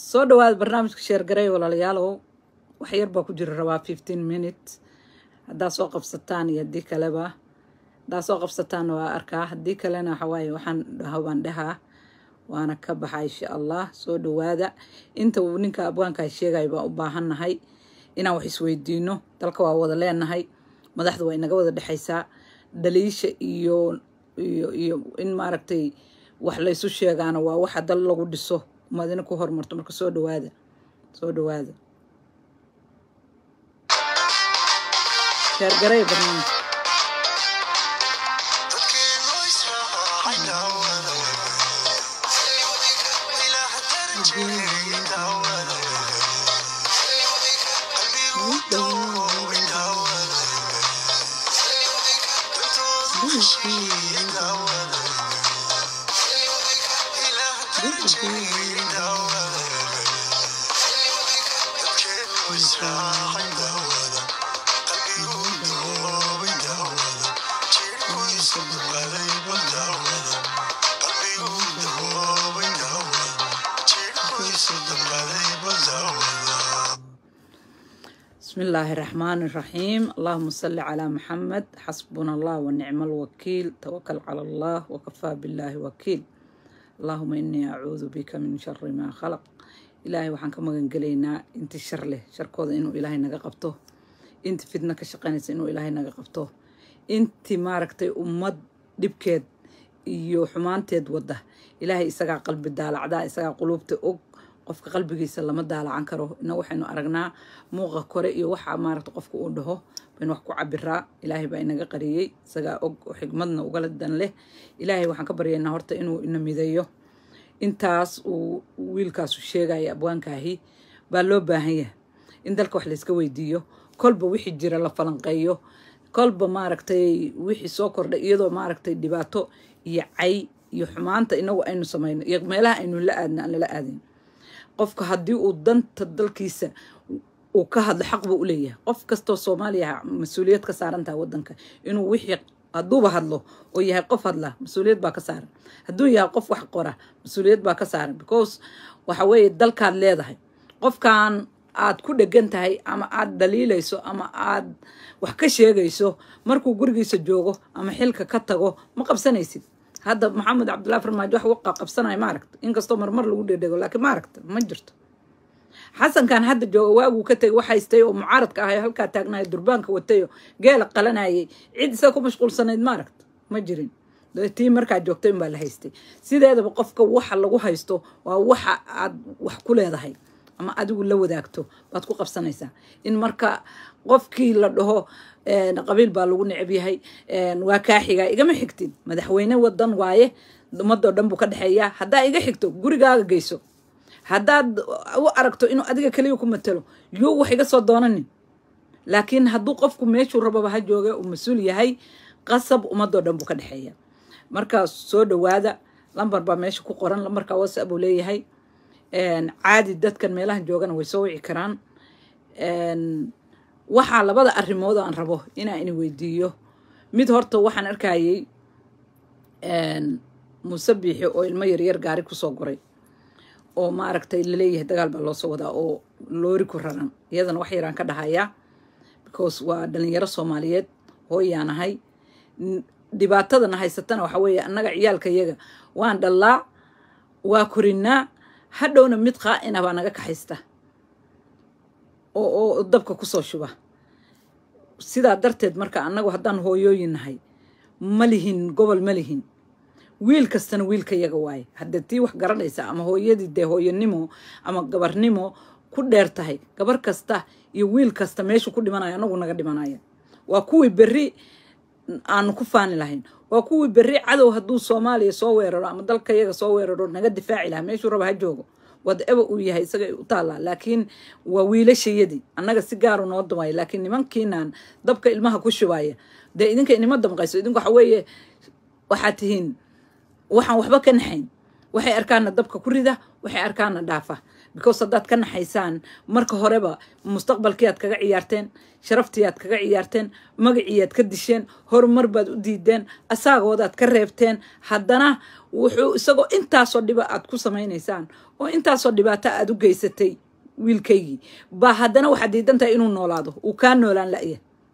soo dhawaada barnaamijka sheergaray walaalayaalow wax yar baa ku jira rabaa fifteen minutes haddaa soo qabsataan iyo haddii kaleba haddaa soo qabsataan waa arkaa haddii kalena waxawaaye waxaan hawaan dhahaa waana ka baxa insha allah soo dhawaada inta uu ninka abwaankaa sheegaya baan u baahannahay inaan wax isweydiino dalka waa wada leenahay madaxda waa inaga wada dhexaysaa dhaliisha iyo iyo iyo in maaragtay wax laysu sheegaana waa waxa dal lagu dhiso umadina ku horumarto marka soo dhawaada soo dhawaada sheergaray barnaamijka بسم الله الرحمن الرحيم اللهم صل على محمد حسبنا الله ونعم الوكيل توكل على الله وكفى بالله وكيل اللهم إني أعوذ بك من شر ما خلق إلهي وحن كما قلينا انت شر له شر كودا إنه إلهي نغا قبطه انت فتنة كشقانيس إنه إلهي نغا قبطه انت ماركتي أمد دبكيد iyo xumaanteed wada ilaahay isagaa qalbi daalacdaa isagaa quluubta og qofka qalbigiisa lama daalacan karo ina waxaynu aragnaa muuqa kore iyo waxa maaragta qofka uu dhaho baynu wax ku cabiraa ilaahay baa inaga qariyey isagaa og oo xigmadna ugala dan leh ilaahay waxaan ka baryaynaa horta inuu ina mideeyo intaas uu wiilkaasu sheegaya abwaankaahi baa loo baahan yahay in dalka wax layska weydiiyo kolba wixii jira la falanqeeyo kolba maaragtay wixii soo kordhay iyadoo maaragtay dhibaato iyo cay iyo xumaanta inagu aynu samayno iyo meelaha aynu la aadna aan lala aadin qofka haddii uu danta dalkiisa uu ka hadlo xaq buu u leeyahay qof kastoo soomaaliya mas-uuliyad ka saaran tahay wadanka inuu wixii hadduuba hadlo oo yahay qof hadla mas-uuliyad baa ka saaran hadduu yahay qof wax qora mas-uuliyad baa ka saaran because waxa weeye dalkaad leedahay qofkan aad ku dhegan tahay ama aad dhaliilayso ama aad wax ka sheegayso markuu gurigiisa joogo ama xilka ka tago ma qabsanaysid hadda maxamed cabdullahi farmaajo wax uga qabsanaya ma aragta inkastoo marmar lagu dhedhego laakiin ma aragta ma jirto xasankan hadda jooga waaguu ka tegay wax haystay oo mucaaradka ahay halkaa taagnaya durbaanka watayo geela qalanayay cid isaga ku mashquulsanayd ma aragta ma jirin tii markaa joogtay unbaa la haystay sideedaba qofka waxa lagu haysto waa waxa aad wax ku leedahay ama adigu la wadaagto baad ku qabsanaysaa in marka qofkii la dhaho qabiil baa lagu necab yahay waa kaa xigaa igama xigtid madaxweyne wadan waaye ummadoo dhan buu ka dhexeeyaa haddaa iga xigto gurigaaga geyso haddaad u aragto inuu adiga keliya ku matalo yuu wax iga soo doonanin laakiin hadduu qofku meeshuu rababa ha jooga uu mas-uul yahay qasab ummadoo dhan buu ka dhexeeya markaa soo dhawaada lambar baa meesha ku qoran lambarka whatsapp uu leeyahay caadi dadkan meelaha joogana way soo wici karaan waxaa labada arrimood aan rabo inaan ini weydiiyo mid horta waxaan arkayay muuse biixi oo ilmo yaryar gaari kusoo goray oo maaragtay laleeyahay dagaal baa loosoo wadaa oo loori ku raran iyadana wax yaraan ka dhahayaa because waa dhalinyaro soomaaliyeed hooyaan ahay dhibaatadana haysatana waxa weeye annaga ciyaalka yaga waan dhallaa waa korinaa hadhowna mid qaa'ina baa naga kaxaysta oo dabka kusoo shuba sidaa darteed marka annagu haddaan hooyooyin nahay ma lihin gobol ma lihin wiil kastana wiilka yaga waaye haddee tii wax garanaysa ama hooyadii dee hooyanimo ama gabarnimo ku dheer tahay gabar kasta iyo wiil kasta meeshu ku dhimanaya anagu naga dhimanaya waa kuwii berri aanu ku faani lahayn waa kuwii berri cadow hadduu soomaaliya soo weeraro ama dalka yaga soo weeraro naga difaaci lahaa meeshuu raba ha joogo whatever uu yahay isaga u taallaa laakiin waa wiilashayadii annaga si gaaru noo damaya laakiin nimankiinaan dabka ilmaha ku shubaya dee idinka inima damqayso idinku waxa weeye waxaad tihiin waxaan waxba ka naxayn waxay arkaana dabka ku rida waxay arkaana dhaafa because haddaad ka naxaysaan marka horeba mustaqbalkiiaad kaga ciyaarteen sharaftiiaad kaga ciyaarteen magaciiaad ka disheen horumar baad u diideen asaagoodaad ka reebteen haddana wuxuu isagoo intaasoo dhiba aad ku samaynaysaan oo intaasoo dhibaato aad u geysatay wiilkaygii baa haddana waxaad diidan tahay inuu noolaado uu kaa noolaan la'ya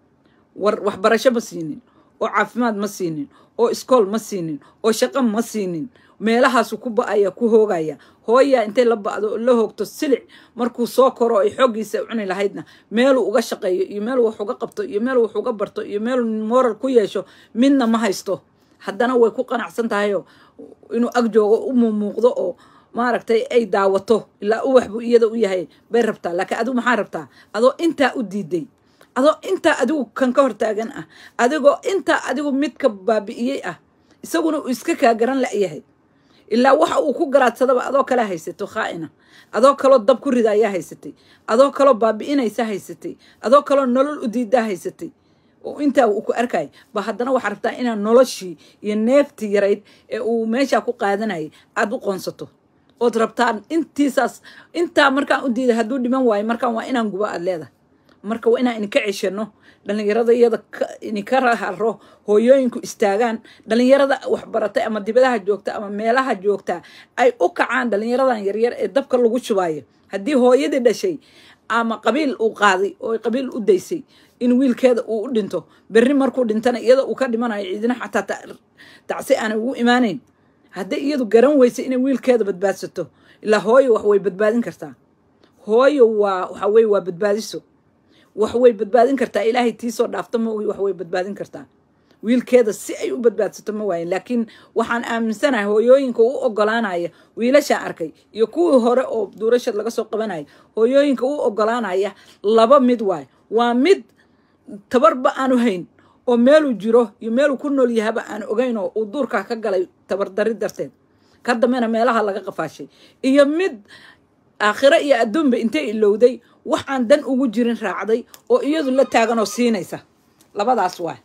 war waxbarasho ma siinin oo caafimaad ma siinin oo iskool ma siinin oo shaqo ma siinin meelahaasu ku ba-aya ku hoogaya hooyaa intay la ba'do la hoogto silic markuu soo koro ay xooggiisa cuni lahaydna meeluu uga shaqeeyo iyo meeluu wax uga qabto iyo meeluu wax uga barto iyo meeluu moral ku yeesho midna ma haysto haddana way ku qanacsan tahayoo inuu ag joogo u mumuuqdo oo maaragtay ay daawato ilaa uwax buu iyada u yahay bay rabtaa laakiin adigu maxaa rabtaa adoo intaa u diiday adoo intaa adigu kan ka hortaagan ah adigoo intaa adigu midka baabi'iyey ah isaguna uu iska kaa garan la'yahay ilaa waxa uu ku garaadsadaba adoo kale haysato khaa'ina adoo kaloo dab ku rida ayaa haysatay adoo kaloo baabi'inaysa haysatay adoo kaloo nolol u diidaa haysatay oo intaa uu ku arkay ba haddana waxaa rabtaa inaad noloshii iyo neeftii yarayd ee uu meeshaa ku qaadanayay aada u qoonsato ood rabtaan intiisaas intaa markaan u diiday hadduu dhiman waayo markaan waa inaan gubo aad leedahay marka waa inaan ininka ceshano dhalinyarada iyada ininka raharo hooyooyinku istaagaan dhalinyarada waxbaratay ama dibadaha joogta ama meelaha joogta ay u kacaan dhalinyaradan yaryar ee dabka lagu shubaayo haddii hooyadii dhashay ama qabiil uu qaaday oo qabiil u daysay in wiilkeeda uu u dhinto berri markuu dhintana iyada uu ka dhimanayo ciidina xataa tacsi aanay ugu imaanayn hadday iyadu garan weysa inay wiilkeeda badbaadsato ilaa hooyo wax way badbaadin kartaa hooyo waa waxa weye waa badbaadiso wax way badbaadin kartaa ilaahay tiisoo dhaafto ma wax way badbaadin kartaa wiilkeeda si ay u badbaadsato ma waayin laakiin waxaan aaminsanahay hooyooyinka u ogolaanaya wiilashaan arkay iyo kuwii hore oo duurashad laga soo qabanaya hooyooyinka u ogolaanaya laba mid waay waa mid tabarba aanu hayn oo meeluu jiro iyo meeluu ku nool yahaba aan ogeyn oo uu duurkaa ka galay tabardari darteed ka dambena meelaha laga qafaashay iyo mid aakhiro iyo adduunba intay ilowday wax aan dan ugu jirin raacday oo iyadu la taagan oo siinaysa labadaas waay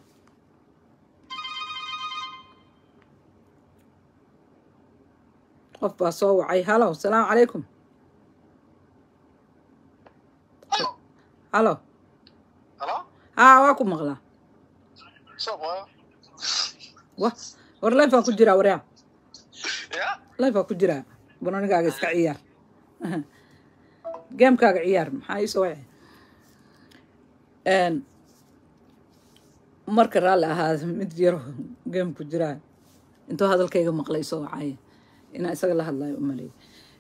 qof baa soo wacay halow salaamu calaykum halo haa waa ku maqlaa wa war lifaa ku jiraa waryaa lifaa ku jiraa banonigaaga iska ciyaar gamekaaga ciyaar maxaa iisoo wace marka raalli ahaada mid yaro game ku jiraa intuu hadalkayga maqlay soo wacaya inaa isaga la hadlayo u maleeyo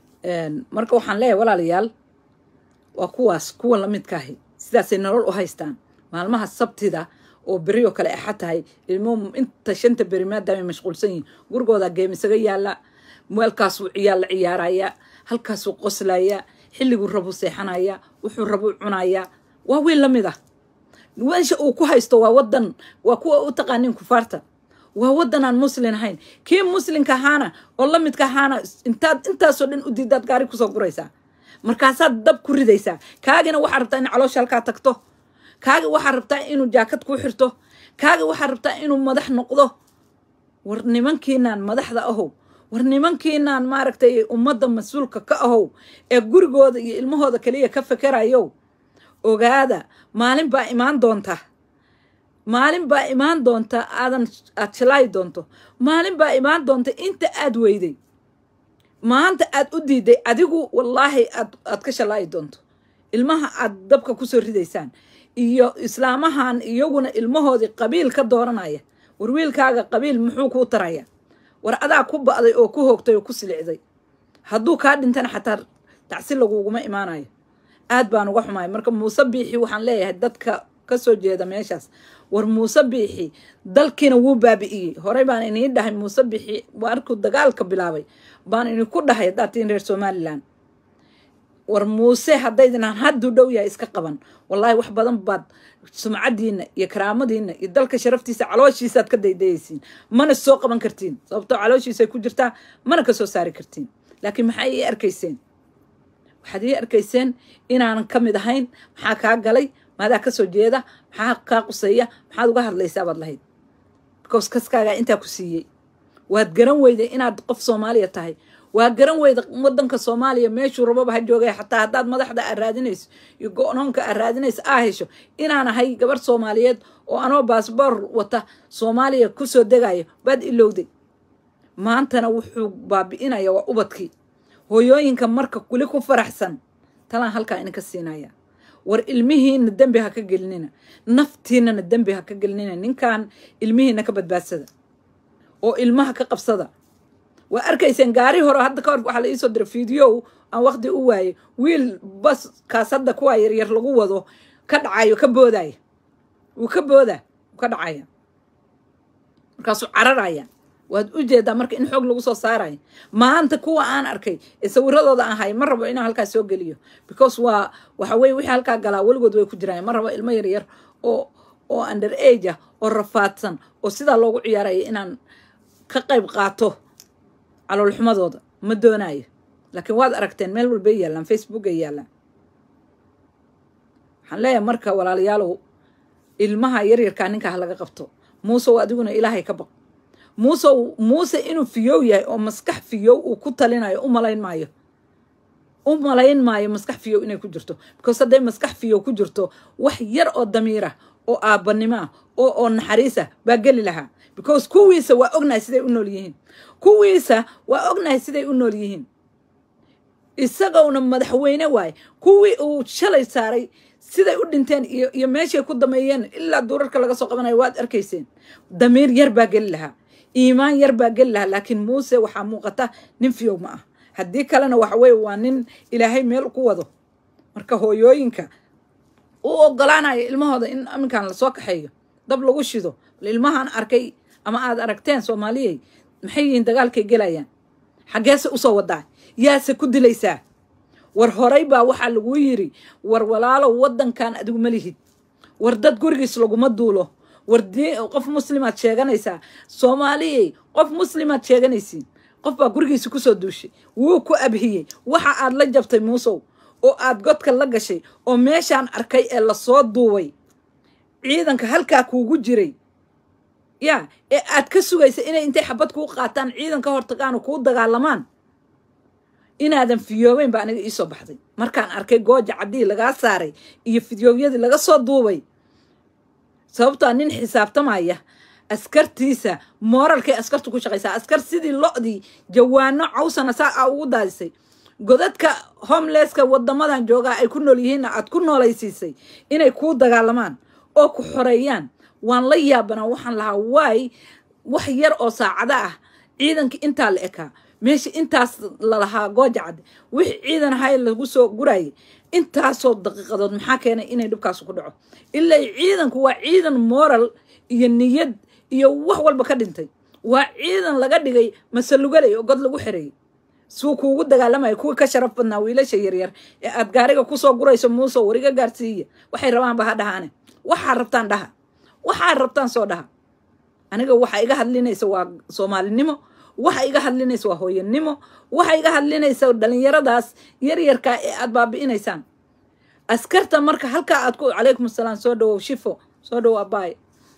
marka waxaan leeyahay walaalayaal waa kuwaas kuwa lamidkaahi sidaasay nolol u haystaan maalmaha sabtida oo beri oo kale axa tahay ilmuhu inta shanta beri maadaamay mashquulsan yihin gurigoodaa geem isaga yaalla meelkaasuu ciyaal la ciyaaraya halkaasuu qoslaya xilliguu rabuu seexanaya wuxuu rabuu cunaya waa wiil la mid ah meesha uu ku haysto waa wadan waa kuwa u taqaanin kufaarta waa wadan aan muslin ahayn kii muslinka ahaana oo la midka ahaana intaad intaasoo dhan u diidaad gaari kusoo guraysaa markaasaad dab ku ridaysaa kaagina waxaa rabtaa in caloosha halkaa tagto kaagi waxaa rabtaa inuu jaakad kuu xirto kaagi waxaa rabtaa inuu madax noqdo war nimankiinaan madaxda ahow war nimankiinaan maaragtay ummadda mas-uulka ka ahow ee gurigooda iyo ilmahooda kaliya ka fekerayow ogaada maalin baa imaan doonta maalin baa imaan doonta aadan aad shalaayi doonto maalin baa imaan doonta inta aad weyday maanta aad u diiday adigu wallaahi aad aad ka shalaayi doonto ilmaha aad dabka kusoo ridaysaan iyo islaamahan iyaguna ilmahoodii qabiil ka dooranaya war wiilkaaga qabiil muxuu kuu taraya war adaa ku ba'day oo ku hoogtay oo ku silicday hadduu kaa dhintana xataa tacsi laguguma imaanayo aad baan uga xumaay marka muuse biixi waxaan leeyahay dadka kasoo jeeda meeshaas war muuse biixi dalkiina wuu baabi'iyey horey baan inii dhahay muuse biixi markuu dagaalka bilaabay baan idinku dhahay haddaad tiin reer somalilan war muuse haddaydinaan hadduu dhow yahay iska qaban wallaahi wax badan baad sumcadiina iyo karaamadiina iyo dalka sharaftiisa calooshiisaaad ka daydayaysiin mana soo qaban kartiin sababtoo calooshiisay ku jirtaa mana ka soo saari kartiin laakiin maxaa ii arkayseen waxaad ii arkayseen inaanan ka mid ahayn maxaa kaa galay maadaa kasoo jeeda maxaa kaa quseeya maxaad uga hadlaysaa baad lahayd because kaskaagaa intaa ku siiyey waad garan weyday inaad qof soomaaliya tahay waa garan weyda wadanka soomaaliya meeshuu rababa ha joogay xataa haddaad madaxda aad raadinayso iyo go-noonka aad raadinayso aa hesho inaan ahay gabar soomaaliyeed oo anoo baasboor wata soomaaliya kusoo degayo baad ilowday maantana wuxuu baabi'inaya waa ubadkii hooyooyinka marka weli ku faraxsan talaan halkaa idinka siinaya war ilmihiina dembi ha ka gelinina naftiinana dembi ha ka gelinina ninkan ilmihiina ka badbaadsada oo ilmaha ka qabsada waa arkayseen gaari hore hadda ka hor waxaa la iisoo diray fideow aan waqti u waayey wiil baskaas hadda kuwaa yaryar lagu wado ka dhacayo ka boodaya wuu ka booda wuu ka dhacaya markaasuu cararaya waad u jeedaa marka in xoog lagu soo saarayo maanta kuwa aan arkay ee sawiradooda aan hay ma rabo inaan halkaa soo geliyo because waa waxa weye wixii halkaa galaa weligood way ku jiraan ma rabo ilmo yaryar oo oo under age ah oo rafaadsan oo sidaa loogu ciyaaraya inaan ka qayb qaato caloolxumadooda ma doonayo laakiin waad aragteen meel walbay yaallaan facebook ay yaallaan waxaan leeyahay marka walaalayaalow ilmaha yaryarkaa ninkaa laga qabto muusew adiguna ilaahay ka baq muusew muuse inuu fiyow yahay oo maskax fiyow uu ku talinayo u malayn maayo u malayn maayo maskax fiyow inay ku jirto because hadday maskax fiyow ku jirto wax yar oo damiirah oo aabbanimo ah oo oo naxariisah baa geli lahaa because kuwiisa waa ognahay siday u nool yihiin kuwiisa waa ognahay siday u nool yihiin isagowna madaxweyne waaye kuwii uu shalay saaray siday u dhinteen iyo iyo meeshay ku dameeyeen ilaa duurarka laga soo qabanayo waad arkayseen damiir yar baa geli lahaa iimaan yar baa geli lahaa laakiin muuse waxaa muuqata nin fiyow ma ah haddii kalena waxa weye waa nin ilaahay meel ku wado marka hooyooyinka u ogolaanaya ilmahooda in aminkan lasoo kaxeeyo dab lagu shido ilmahaan arkay ama aad aragteen soomaaliyey maxay yihiin dagaalkay gelayaan xaggeese usoo wadaa yaase ku dilaysaa war horay baa waxaa laguu yiri war walaalow waddankan adigu ma lihid war dad gurigiis laguma duulo war qof muslimaad sheeganaysaa soomaaliyey qof muslimaad sheeganaysiin qof baa gurigiisa kusoo duushay wuu ku abhiyey waxa aad la jabtay muusow oo aad godka la gashay oo meeshaan arkay ee lasoo duubay ciidanka halkaa kuugu jiray yaa ee aad ka sugaysa inay intay xabad kuu qaataan ciidan ka hortagaano kuu dagaalamaan inaadan fiyoobeyn baa aniga iisoo baxday markaan arkay gooja caddii lagaa saaray iyo fidyoowyadii laga soo duubay sababtoa nin xisaabtamaya askartiisa mooralkay askartu ku shaqaysaa askar sidii lo-dii jawaano cawsana saa a ugu daadisay godadka homelesska wadamadan joogaa ay ku nool yihiinna aad ku noolaysiisay inay kuu dagaalamaan oo ku xoreeyaan waan la yaabanaa waxaan lahaa waay wax yar oo saacada ah ciidankii intaa la ekaa meesha intaas lalahaa gooja cadde wixii ciidan ahay lagu soo gurayay intaasoo daqiiqadood maxaa keenay inay dhibkaas ku dhaco ilaa ciidanku waa ciidan moral iyo niyad iyo wax walba ka dhintay waa ciidan laga dhigay masalugalay oo god lagu xereeyey suu kuugu dagaalamaya kuwii ka sharaf badnaa wiilasha yaryar ee aad gaariga kusoo gurayso muuso wariga gaarsiiya waxay rabaanba ha dhahaane waxaad rabtaan dhaha waxaad rabtaan soo dhaha aniga waxa iga hadlinaysa waa soomaalinimo waxa iga hadlinaysa waa hooyanimo waxa iga hadlinaysa dhalinyaradaas yaryarkaa ee aad baabi'inaysaan askarta marka halkaa aad ku calaykum asalaam soo dhawow shifo soo dhawow abaay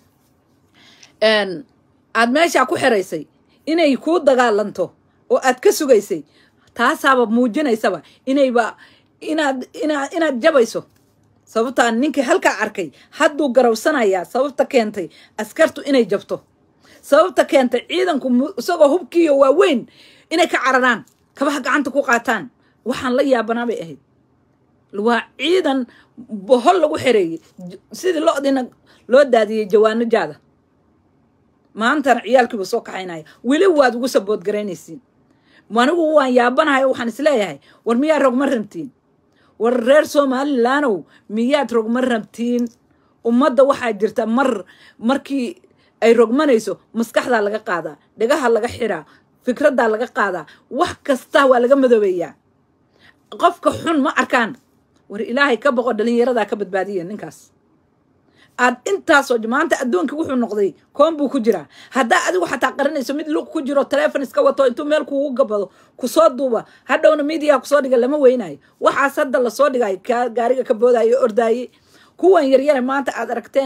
aad meeshaa ku xiraysay inay kuu dagaalanto oo aad ka sugaysay taasaaba muujinaysaba inayba inaad inaad inaad jabayso sababtaa ninkii halkaa arkay hadduu garawsanayaa sababta keentay askartu inay jabto sababta keentay ciidanku isagoo hubkiiyo waaweyn inay ka cararaan kabaha gacanta ku qaataan waxaan la yaabanaa bay ahayd waa ciidan bohol lagu xereeyey sidii lo-diina loo daadiyey jawaano jaada maantana ciyaalkiiba soo kaxaynaya weli waad ugu saboodgaraynaysiin anigu waan yaabanahay waxaan isleeyahay war miyaad rogma rabtiin war reer somalilaanow miyaad rogma rabtiin ummadda waxaa jirta mar markii ay rogmanayso maskaxdaa laga qaadaa dhagaha laga xiraa fikraddaa laga qaadaa wax kasta waa laga madoobeeyaa qofka xun ma arkaan war ilaahay ka boqo dhalinyaradaa ka badbaadiya ninkaas aad intaasoo maanta adduunka wuxuu noqday koon buu ku jiraa haddaa adigu xataa qarinayso mid lug ku jiro telefon iska wato intuu meel kuugu gabado kusoo duuba hadhowna midiyaa kusoo dhiga lama weynayo waxaas hadda lasoo dhigayo gaariga ka boodayo ordaaye kuwan yaryare maanta aad aragteen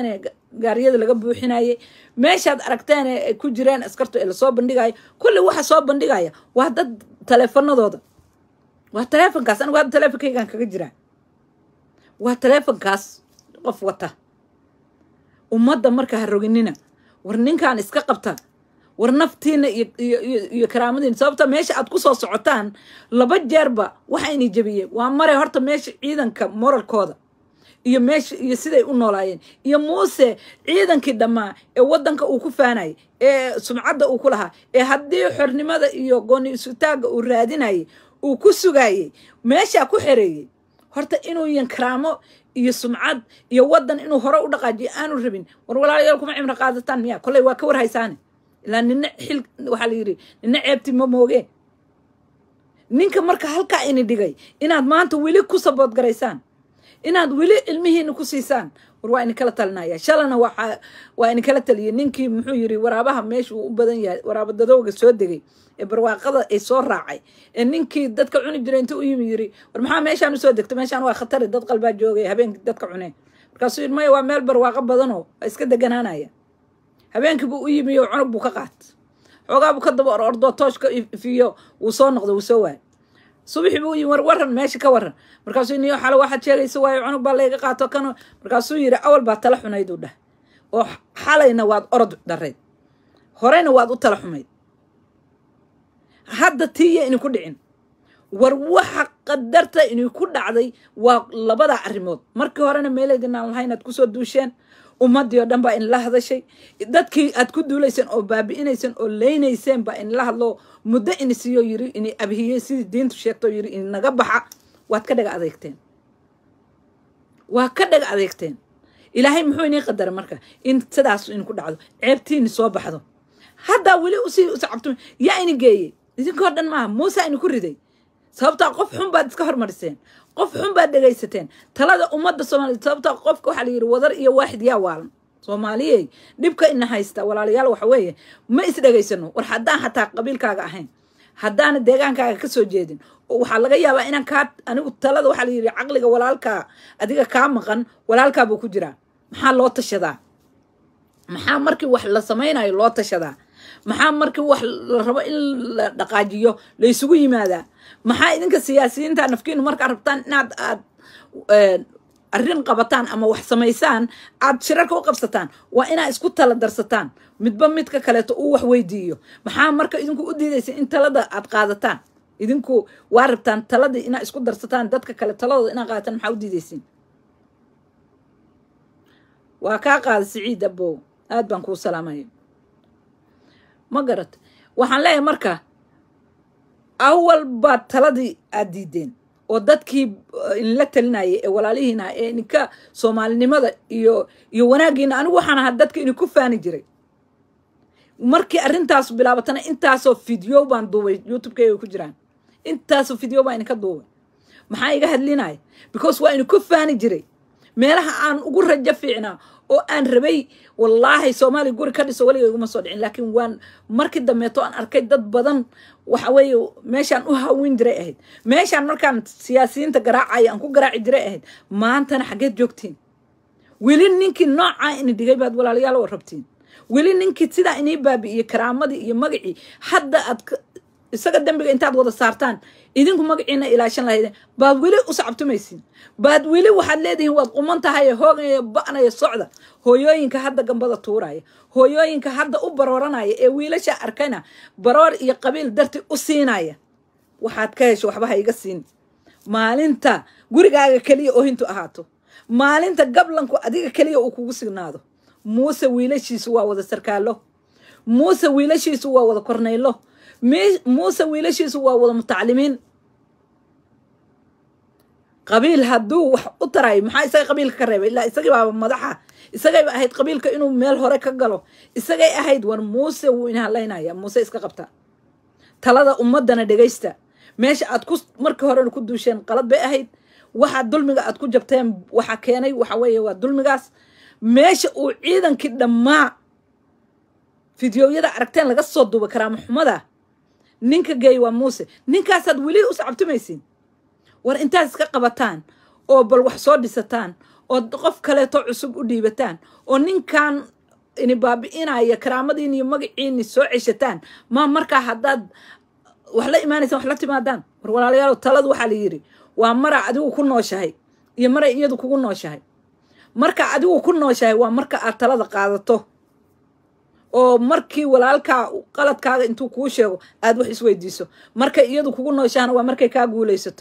gaariyada laga buuxinayay meeshaad aragteen ee ay ku jireen askartu ee lasoo bandhigayo kulli waxa soo bandhigaya waa dad taleefanadooda waa taleefonkaas anigu hadda taleefonkaygaan kaga jiraa waa taleefonkaas qof wata ummadda marka ha roginina war ninkan iska qabta war naftiina iyo iyo iyo iyo karaamadiina sababta meesha aad ku soo socotaan laba jeerba waxayna jebiyeen waa mare horta meesha ciidanka moralkooda iyo meesha iyo siday u noolaayeen iyo muuse ciidankii dhammaa ee waddanka uu ku faanayay ee sumcadda uu ku lahaa ee haddii xornimada iyo gooni isutaagga uu raadinayay uu ku sugayey meeshaa ku xereeyey horta inuu yan karaamo iyo sumcad iyo waddan inuu hore u dhaqaajiyo aanu rabin war walaalayaal kuma cimro qaadataan miya kolley waa ka war haysaane ilaa nina xil waxaa la yidhi nina ceebti ma moogeen ninka marka halkaa ini dhigay inaad maanta weli ku sabood garaysaan inaad weli ilmihiina ku siisaan war waa idinkala talinaya shalana waa waa idinkala taliyay ninkii muxuu yiri waraabaha meesha uu u badan yahay waraaba dadowga soo degay ee barwaaqada ay soo raacay ee ninkii dadka cuni jiray inta u yimi yiri war maxaa meeshaan usoo degta meeshaan waa khatari dad qalbaa joogay habeenkii dadka cuneen markaasuu yiri maya waa meel barwaaqo badanoo waa iska deganaanaya habeenkii buu u yimi oo cunug buu ka qaat xoogaa buu ka daba or ordoo tooshka ifiyo wuu soo noqday wuu soo waayay subaxii buu yimi war waran meesha ka waran markaasuu niyo xale waxaad sheegaysa waayo cunug baa layga qaato kano markaasuu yidhi awal baa tala xunayd uu dhah oo xalayna waad orod dharayd horeyna waad u tala xumayd hadda tiiya ini ku dhicin war waxa qadarta inay ku dhacday waa labada arrimood markii horena meelaydinaan lahayn aad kusoo duusheen ummaddii oo dhan baa inla hadashay dadkii aad ku duulayseen oo baabi'inayseen oo leynayseen baa inla hadlo muddo ini siiyo yiri ini abhiyey sidii diintu sheegto yiri ini naga baxa waad ka dhaga adeegteen waa ka dhaga adeegteen ilaahay muxuu inii qadara marka in sidaas in ku dhacdo ceebtiini soo baxdo haddaa weli usii usacabtum yaa ini geeyey idinkoo dhan maaha muuse ini ku riday sababtaa qof xun baad iska hormariseen qof xun baad dhegaysateen talada ummadda soomaaliyed sababtaa qofka waxaa la yidhi wadar iyo waaxid yaa waalan soomaaliyey dhibka ina haysta walaalayaal waxa weeye ma is dhegaysano war haddaan xataa qabiilkaaga ahayn haddaana deegaankaaga ka soo jeedin oo waxaa laga yaabaa inaan kaa anigu talada waxaa la yidhi caqliga walaalkaa adiga kaa maqan walaalkaa buu ku jiraa maxaa loo tashadaa maxaa markii wax la samaynayo loo tashadaa maxaa markii wax la rabo in la dhaqaajiyo la isugu yimaadaa maxaa idinka siyaasiyiinta nafkiinu markaa rabtaan inaad aad arrin qabataan ama wax samaysaan aad shirarka u qabsataan waa inaa isku tala darsataan midba midka kaleeto uu wax weydiiyo maxaa marka idinku u diidaysa in talada aad qaadataan idinku waa rabtaan taladii inaa isku darsataan dadka kale taladooda inaa qaadataan maxaa u diidaysiin waa kaa qaada siciid abow aad baan kuu salaamaya ma garat waxaan leeyahay marka awal baad taladii aad diideen oo dadkii inla talinayay ee walaalihiina ee ininka soomaalinimada iyo iyo wanaaggiina anigu waxaan ahaa dadka idinku faani jiray markii arrintaas bilaabatana intaasoo video baan duubay youtubekeyga ku jiraan intaasoo video baan idinka duubay maxaa iga hadlinaya because waa idinku faani jiray meelaha aan ugu rajo fiicnaa oo aan rabay wallaahi soomaaliya guri ka dhiso weliga iguma soo dhicin laakiin waan markii dambeeto aan arkay dad badan waxa weeye meeshaan u hawin jiray ahayd meeshaan markaan siyaasiyiinta garaacaya aan ku garaaci jiray ahayd maantana xaggeed joogtiin weli ninkii noocaa ini dhigay baad walaalayaal oo rabtiin weli ninkii sidaa inii baabi'iyey karaamadii iyo magacii hadda aad isaga dembiga intaad wada saartaan idinku magaciina ilaashan lahaydeen baad weli u sacabtumaysiin baad weli waxaad leedihiin waad quman tahay hoogaya ba'naya socda hooyooyinka hadda gambada tuuraya hooyooyinka hadda u barooranaya ee wiilasha arkayna baroor iyo qabiil darti u siinaya waxaad ka hesho waxba ha iga siin maalinta gurigaaga keliya oohintu ahaato maalinta gablanku adiga keliya uu kugu signaado muuse wiilashiisu waa wada sarkaalo muuse wiilashiisu waa wada kornaylo muuse wiilashiisu waa wada mutaclimiin qabiil hadduu wax u tarayo maxaa isaga qabiilka ka reebay ilaa isagii baaba madaxa isagayba ahayd qabiilka inuu meel hore ka galo isagay ahayd war muuse wuu ina hadlaynaya muuse iska qabta talada ummadana dhegaysta meesha aad ku markii horena ku duusheen qalad bay ahayd waxaa dulmiga aad ku jabteen waxa keenay waxa weeye waa dulmigaas meesha uu ciidankii dhammaa fideoyada aragteen laga soo duuba karaama xumada ninka geey waa muuse ninkaasaad weli u sacabtumaysiin war intaad iska qabataan oo bal wax soo dhisataan oo qof kaleeto cusub u dhiibataan oo ninkan ini baabi'inaya karaamadiin iyo magaciini soo ceshataan ma markaa haddaad wax la imaanaysaan wax la timaadaan war walaalayaal taladu waxaa la yidhi waa mara adigu ku nooshahay iyo maray iyadu kugu nooshahay marka adigu ku nooshahay waa marka aad talada qaadato oo markii walaalkaa qaladkaaga intuu kuu sheego aad wax isweydiiso markay iyadu kugu nooshahana waa markay kaa guulaysato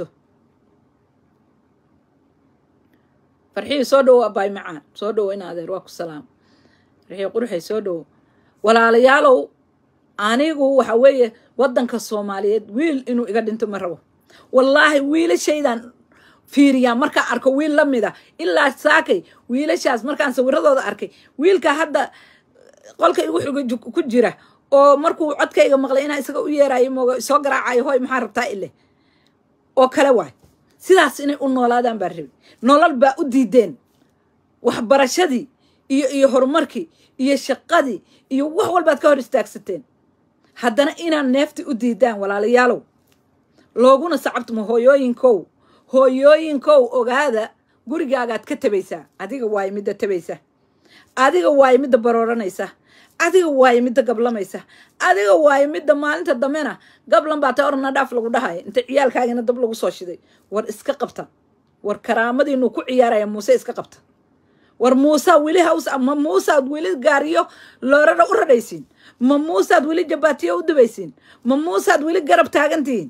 farxihii soo dhowo abaay macaan soo dhowo in adeer waa ku salaam farxihii quruxay soo dhowo walaalayaalow anigu waxa weeye waddanka soomaaliyeed wiil inuu iga dhinto ma rabo wallaahi wiilashaydan fiiriyaa markaan arko wiil la mida ilaa saakay wiilashaas markaan sawiradooda arkay wiilka hadda qolka igu xuga ku jira oo markuu codkayga maqlay inaa isaga u yeerayo mooga soo garaacayo hoy maxaa rabtaa ile oo kale waay sidaas inay u noolaadaan baa rabi nolol baa u diideen waxbarashadii iyo iyo horumarkii iyo shaqadii iyo wax walbaad ka hor istaagsateen haddana inaad neefti u diidaan walaalayaalow looguna sacabtamo hooyooyinkow hooyooyinkow ogaada gurigaagaad ka tabaysaa adiga waayo midda tabaysa adiga waayo midda barooranaysa adiga waayo midda gablamaysa adiga waayo midda maalinta dambena gablan baa ta orna dhaaf lagu dhahaya inta ciyaalkaagina dab lagu soo shiday war iska qabta war karaamadiinu ku ciyaaraya muuse iska qabta war muusa weli haws ma muusaad weli gaariyo loorara u radhaysiin ma muusaad weli jabaatiyo u dubaysiin ma muusaad weli garab taagantihiin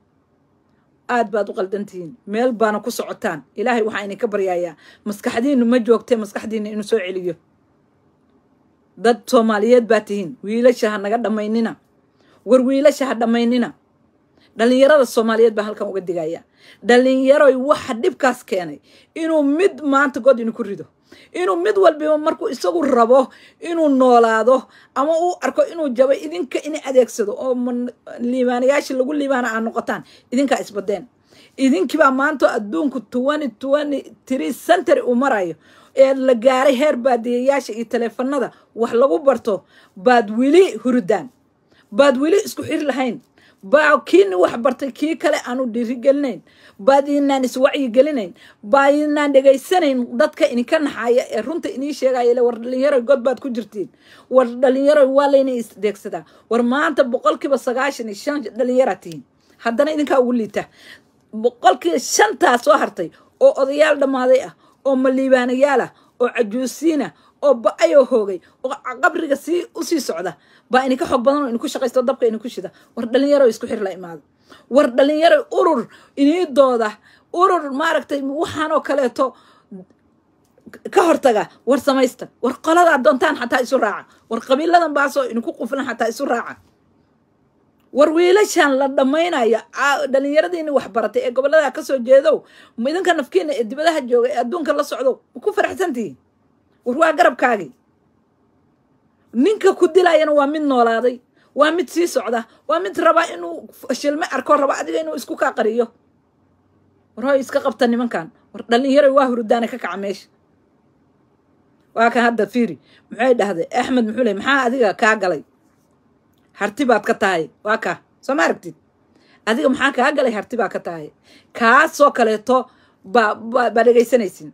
aad baad u qaldantihiin meel baana ku socotaan ilaahay waxaa idinka baryayaa maskaxdiinu ma joogtee maskaxdiina inuu soo celiyo dad soomaaliyeed baa tihiin wiilasha ha naga dhammaynina war wiilasha ha dhammaynina dhallinyarada soomaaliyeed baa halkan uga digaya dhallinyaroy waxa dhibkaas keenay inuu mid maanta god idinku rido inuu mid walbiba markuu isagu rabo inuu noolaado ama uu arko inuu jabo idinka ina adeegsado oo liibaanayaashii lagu liibaana aa noqotaan idinkaa isbadeen idinkibaa maanta adduunku twenty twenty three century uu marayo ee la gaaray heer baadiyayaasha iyo taleefanada wax lagu barto baad weli hurudaan baad weli isku xir lahayn baa kiini wax bartay kii kale aanu dhiirigelinayn baad inaan iswacyigelinayn baa inaan dhegaysanayn dadka idinka naxaaya ee runta inii sheegaya ile war dhalinyaro god baad ku jirtiin war dhalinyaro waa layna isdeegsadaa war maanta boqolkiiba sagaashan iyo shan dhalinyaraa tihiin haddana idinkaa ugu liita boqolkiiba shantaa soo hartay oo odayaal dhammaaday ah oo maliibaanayaal ah oo cajuusiin ah oo ba-ayoo hoogay oo qabriga sii usii socda baa idinka xoog badan oo idinku shaqaysto dabka idinku shida war dhalinyaro isku xir la imaado war dhalinyaro urur iniidooda urur maaragtay waxaanoo kaleeto ka hortaga war samaysta war qoladaa doontaan xataa isu raaca war qabiiladan baasoo idinku quflan xataa isu raaca war wiilashan la dhammaynayo dhalinyaradiini wax baratay ee gobollada kasoo jeedow idinka nafkiina ee dibadaha jooga ee adduunka la socdo ma ku faraxsantihiin war waa garabkaagii ninka ku dilayana waa mid noolaaday waa mid sii socda waa mid rabaa inuu shilme arko raba adiga inuu isku kaa qariyo war hoy iska qabta nimankan war dhalinyaro waa hurudaana ka kaca meesha waa kan hadda fiiri muxay dhahday axmed muxuu ley maxaa adiga kaa galay harti baad ka tahay waa kaa soo ma aragtid adiga maxaa kaa galay harti baa ka tahay kaasoo kaleeto baa baa dhegaysanaysin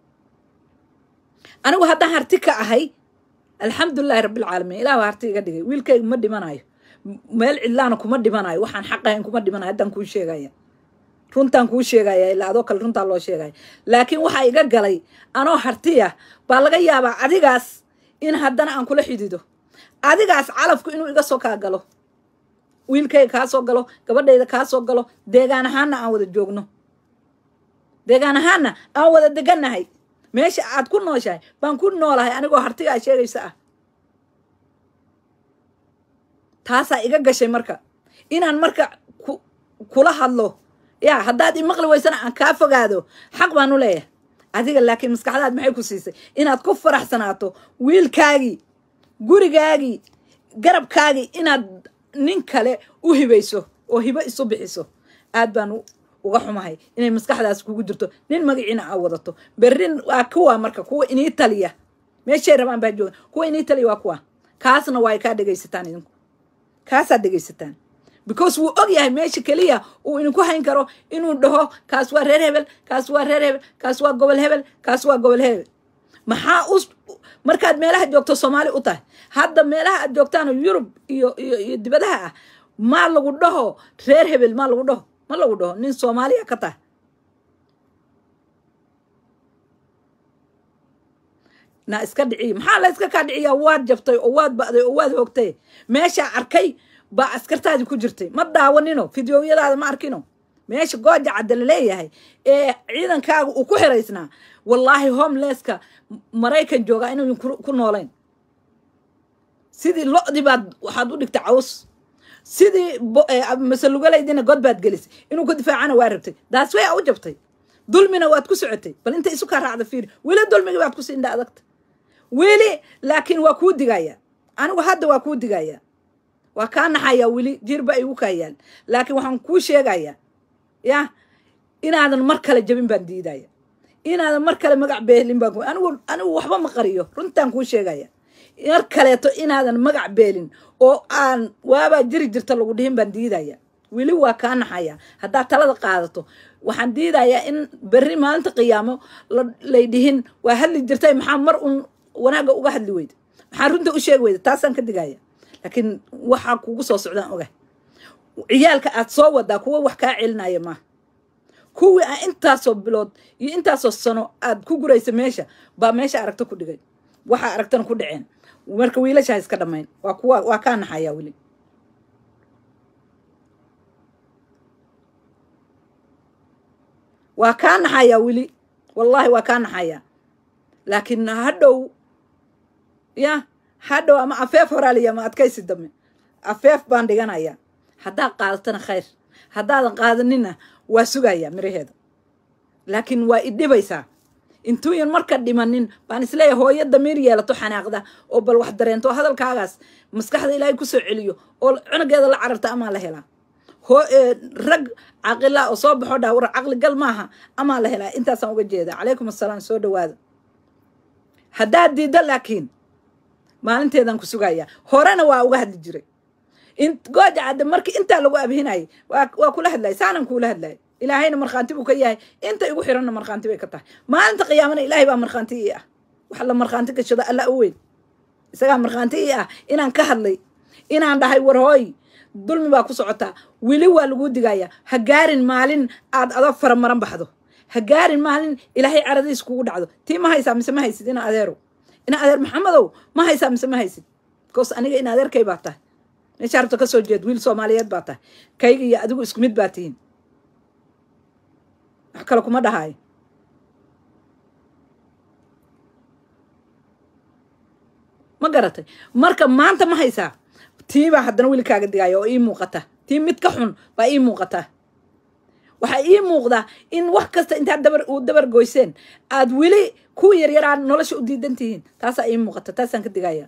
anigu haddaan harti ka ahay alxamdulilahi rabbilcaalamiin ilah baa harti iga dhigay wiilkayga ma dhimanayo meel cidlaana kuma dhimanayo waxaan xaqahayn kuma dhimanayo haddaan kuu sheegaya runtaan kuu sheegaya ilaa adoo kale runtaa loo sheegaya laakiin waxaa iga galay anoo hartiya baa laga yaabaa adigaas in haddana aan kula xidido adigaas calafku inuu iga soo kaa galo wiilkayga kaa soo galo gabadhayda kaa soo galo deegaan ahaanna aan wada joogno deegaan ahaanna aan wada degannahay meesha aad ku nooshahay baan ku noolahay anigoo hartigaa sheegaysa ah taasaa iga gashay marka inaan marka kula hadlo yaa haddaad imaqli weysana aan kaa fogaado xaq baan u leeyahay adiga laakiin maskaxdaad maxay ku siisay inaad ku faraxsanaato wiilkaagii gurigaagii garabkaagii inaad nin kale u hibayso oo hibo isu bixiso aad baan uga xumahay inay maskaxdaas kugu jirto nin magaciina aa wadato berrin waa kuwa marka kuwa inii taliya meeshay rabaan baa jooga kuwa inii taliya waa kuwa kaasna waa ay kaa dhegaysataan idinku kaasaad dhegaysataan because wuu og yahay meesha keliya uu idinku hayn karo inuu dhaho kaas waa reer hebel kaas waa reer hebel kaas waa gobol hebel kaas waa gobol hebel maxaa u markaad meelaha joogto soomaali u tahay hadda meelaha aad joogtaan yurub iyo iyo iyo dibadaha ah maa lagu dhaho reer hebel maa lagu dhaho ma lagu dhaho nin soomaaliya ka tahay na iska dhiciyo maxaa la iska kaa dhiciyaa waad jabtay oo waad ba'day oo waad hoogtay meeshaa arkay baa askartaadii ku jirtay ma daawanino fideoyadaada ma arkino meesha gooja cadda la leeyahay ee ciidankaaga uu ku xiraysnaa wallaahi homelesska maraykan joogaa inuu ku noolayn sidii lo-dii baad waxaad u dhigtay caws sidii masalugalaydina god baad gelisay inuu ku difaacana waa rabtay daas way a u jabtay dulmina waad ku socotay bal inta isu kaa raacda fiiri weli dulmigii baad ku siindha adagta weli laakiin waa kuu digaya anigu hadda waa kuu digaya waa kaa naxaya weli jirba igu kaayaan laakiin waxaan kuu sheegaya ya inaadan mar kale jabin baan diidaya inaadan mar kale magac beelin baan anigu anigu waxba ma qariyo runtaan kuu sheegaya mar kaleeto inaadan magac beelin oo aan waabaa jiri jirta lagu dhihin baan diidaya weli waa kaa naxaya haddaad talada qaadato waxaan diidayaa in berri maalinta qiyaamo lay dhihin waa hadli jirtay maxaa mar un wanaagga uga hadli weyda maxaa runta u sheegi weyda taasaan ka digaya laakiin waxaa kugu soo socdaan oga ciyaalka aad soo wadaa kuwa wax kaa celinaya maaha kuwii aa intaasoo bilood iyo intaasoo sano aad ku guraysa meesha baa meesha aragto ku dhigay waxaa aragtana ku dhaceen marka wiilashaa iska dhammayn waa kuwa waa kaa naxayaa weli waa kaa naxayaa weli wallaahi waa kaa naxayaa laakiin hadhow ya hadhow ama afeef horaaliya ama adkaysi dambe afeef baan dhiganayaa haddaad qaadatana khayr haddaadan qaadanina waa sugayaa miraheeda laakiin waa idhibaysaa intuuyan marka dhimanin baan isleeyahay hooyo damiir yeelato xanaaqda oo bal wax dareento oo hadalkaagaas maskaxda ilaahay kusoo celiyo oo cunugeeda la cararta amaa la helaa rag caqila oo soo baxo dhaa war caqli gal maaha amaa la helaa intaasaan uga jeeda calaykum assalaam soo dhawaada haddaad diiddo laakiin maalinteedaan ku sugayaa horena waa uga hadli jiray gooja cadde markii intaa lagu abhinayay waa kula hadlayay saanan kuula hadlayay ilaahayna markhaanti buu ka yahay inta igu xiranna markhaanti bay ka tahay maalinta qiyaamana ilaahay baa markhaanti ii ah wax la markhaanti gashado alla u weyn isagaa markhaanti ii ah inaan ka hadlay inaan dhahay war hooy dulmi baa ku socotaa weli waa laguu digaya ha gaarin maalin aad adoo faramaran baxdo ha gaarin maalin ilaahay caradiis kugu dhacdo tii ma haysaa mise ma haysid ina adeerow ina adeer maxamedow ma haysaa mise ma haysid bikoos aniga in adeerkay baa tahay meesha rabto ka soo jeed wiil soomaaliyeed baa tahay kayga iyo adigu isku mid baa tihiin wax kale kuma dhahaayo ma garatay marka maanta ma haysaa tii baa haddana weli kaaga digaya oo ii muuqata tii mid ka xun baa ii muuqataa waxaa ii muuqdaa in wax kasta intaad dabar u dabar goyseen aad weli kuwa yaryaraa nolosha u diidan tihiin taasaa ii muuqata taasaan ka digaya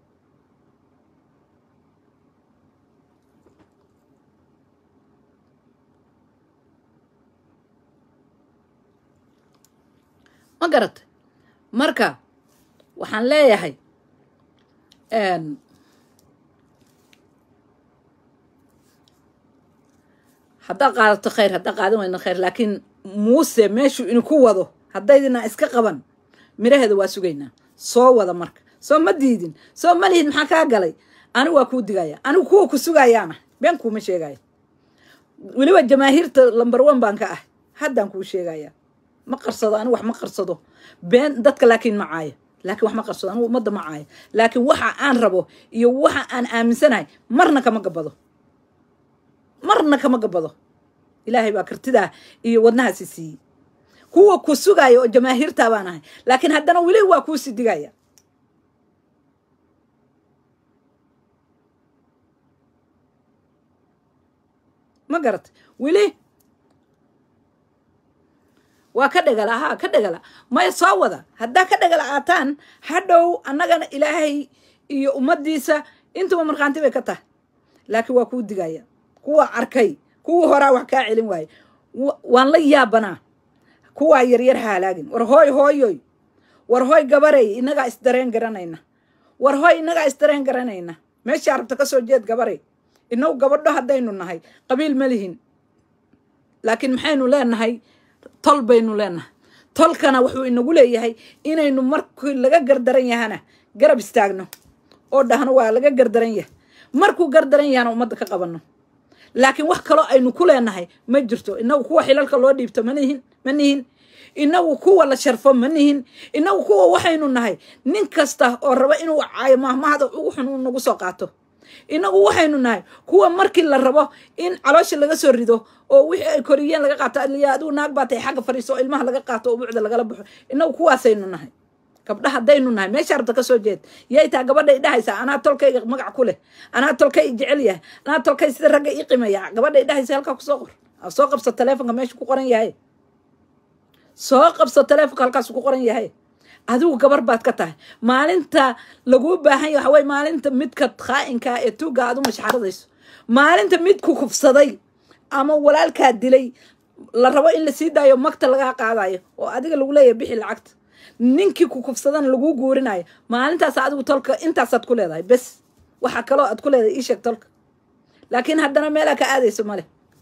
ma garatay marka waxaan leeyahay haddaa qaadato khayr haddaa qaadan weyna khayr laakiin muuse meeshuu inu ku wado haddaydina iska qaban miraheeda waa sugaynaa soo wada marka soo ma diidin soo ma lihid maxaa kaa galay anigu waa kuu digaya anigu kuwa ku sugayaana been kuuma sheegaya weliba jamaahiirta lamber one baan ka ah haddaan kuu sheegaya ma qarsado anigu wax ma qarsado been dadka laakiin ma caaya laakiin wax ma qarsado anigu ummadda ma caaya laakiin waxa aan rabo iyo waxa aan aaminsanahay marna kama gabado marna kama gabado ilaahay baa kartidaa iyo wadnahaasi siiyey kuwa ku sugaya oo jamaahiirtaa baan ahay laakiin haddana weli waa kuusii digaya ma garatay weli waa ka dhegala haa ka dhegala maya soo wada haddaa ka dhegala aataan hadhow annagana ilaahay iyo ummaddiisa intuba markhaanti bay ka tahay laakiin waa kuu digaya kuwa arkay kuwa horaa wax kaa celin waaye waan la yaabanaa kuwaa yaryar haalaagin war hooy hooyoy war hooy gabarey inagaa isdareen garanayna war hooy inagaa isdareen garanayna meeshaa rabta ka soo jeed gabarey inagu gabadho haddaynu nahay qabiil ma lihin laakiin maxaynu leenahay tol baynu leenahay tolkana wuxuu inagu leeyahay inaynu markii laga gardaran yahana garab istaagno oo dhahno waa laga gardaran yahay markuu gardaran yahana ummadda ka qabanno laakiin wax kaloo aynu ku leenahay ma jirto inagu kuwa xilalka loo dhiibto ma nihin ma nihin inagu kuwa la sharfo ma nihin inagu kuwa waxaynu nahay nin kasta oo raba inuu caayo mahmahda ugu xun uu nagu soo qaato inagu waxaynu nahay kuwa markii la rabo in caloosha laga soo rido oo wixii ay koriyeen laga qaato aliya adigu naag baa tahay xagga fadhiiso oo ilmaha laga qaato oo buucda lagala baxo inagu kuwaasaynu nahay gabdha haddaynu nahay meesha rabta ka soo jeed yay taa gabadhay dhahaysaa anaa tolkayga magac ku leh anaa tolkay i jecel yahay anaa tolkay sida ragga ii qimaya gabadhay dhahaysa halkaa kusoo qor soo qabso taleefonka meesha ku qoran yahay soo qabso taleefonka halkaas ku qoran yahay adigu gabar baad ka tahay maalinta laguu baahan yahay waxa weye maalinta midka khaa'inkaa ee tuugga aad u mashxaradayso maalinta mid ku kufsaday ama walaalkaa dilay la rabo in lasii daayo magta lagaa qaadayo oo adiga lagu leeyahay bixi lacagta ninkii ku kufsadana laguu guurinayo maalintaas adigu tolka intaasaad ku leedahay bes waxaa kaloo aad ku leedahay ii sheeg tolka laakiin haddana meelaa ka aadayso male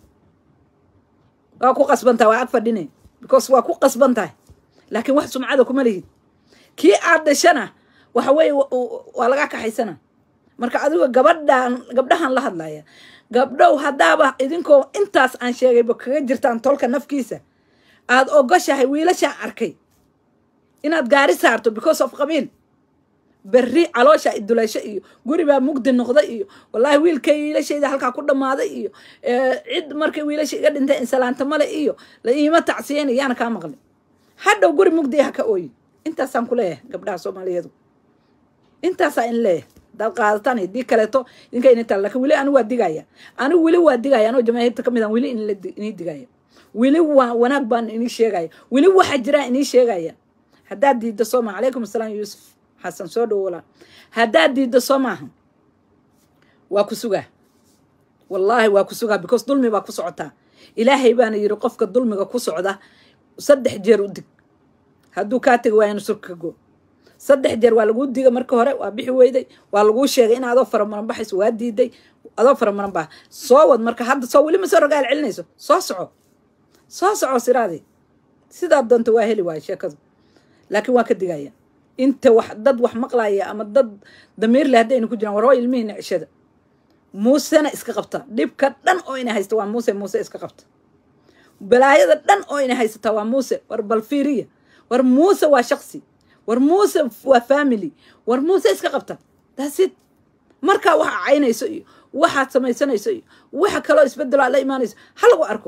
waa ku qasbantaha waa ag fadhine because waa ku qasban tahay laakiin wax sumcada kuma lihid kii aad dhashana waxa weeye waa laga kaxaysana marka adigo gabadhan gabdhahan la hadlaya gabdhow haddaaba idinkoo intaas aan sheegayba kaga jirtaan tolka nafkiisa aad ogoshahay wiilashaan arkay inaad gaari saarto because of qabiil berri caloosha iduleysho iyo guri baa mugdi noqda iyo wallaahi wiilkay wiilashayda halkaa ku dhammaaday iyo cid markay wiilasha iga dhintay insalaanta male iyo la iima tacsiyeyna yaana kaa maqlin hadhow guri mugdi ha ka ooyin intaasaan ku leeyahay gabdhaha soomaaliyeedu intaasaa in leeyahay hadaad qaadataan haddii kaleeto idinka ini tala lakin weli anigu waa digaya anigu weli waa digaya anoo jamaahiirta ka mid aan weli inii digaya weli waa wanaag baan inii sheegaya weli waxa jiraa inii sheegaya haddaad diiddo sooma calaykum asalaam yuusuf xasan soo dhowolaa haddaad diiddo soo maaha waa ku sugaa wallaahi waa ku sugaa because dulmi baa ku socotaa ilaahay baana yidhi qofka dulmiga ku socda saddex jeer u dig hadduu kaa tegi waayana surka ka go saddex jeer waa laguu diga marka hore waa bixi weyday waa laguu sheegay in adoo faramaran baxayso waa diiday adoo faramaran baa soo wad marka hadda soo weli ma soo rogaal celinayso soo soco soo soco siraadii sidaa doonta waa heli waaya sheekadu laakiin waa ka digaya inta wax dad wax maqlaya ama dad damiir leh haddayna ku jiraan war waa ilmihiina cishada muusena iska qabta dhibka dhan oo ina haysta waa muuse muuse iska qabta balaayada dhan oo ina haysata waa muuse war balfiiriya war muuse waa shaksi war muuse waa family war muuse iska qabta daasid markaa waxa caynayso iyo waxaad samaysanayso iyo waxa kaloo isbedelo aad la imaanayso ha lagu arko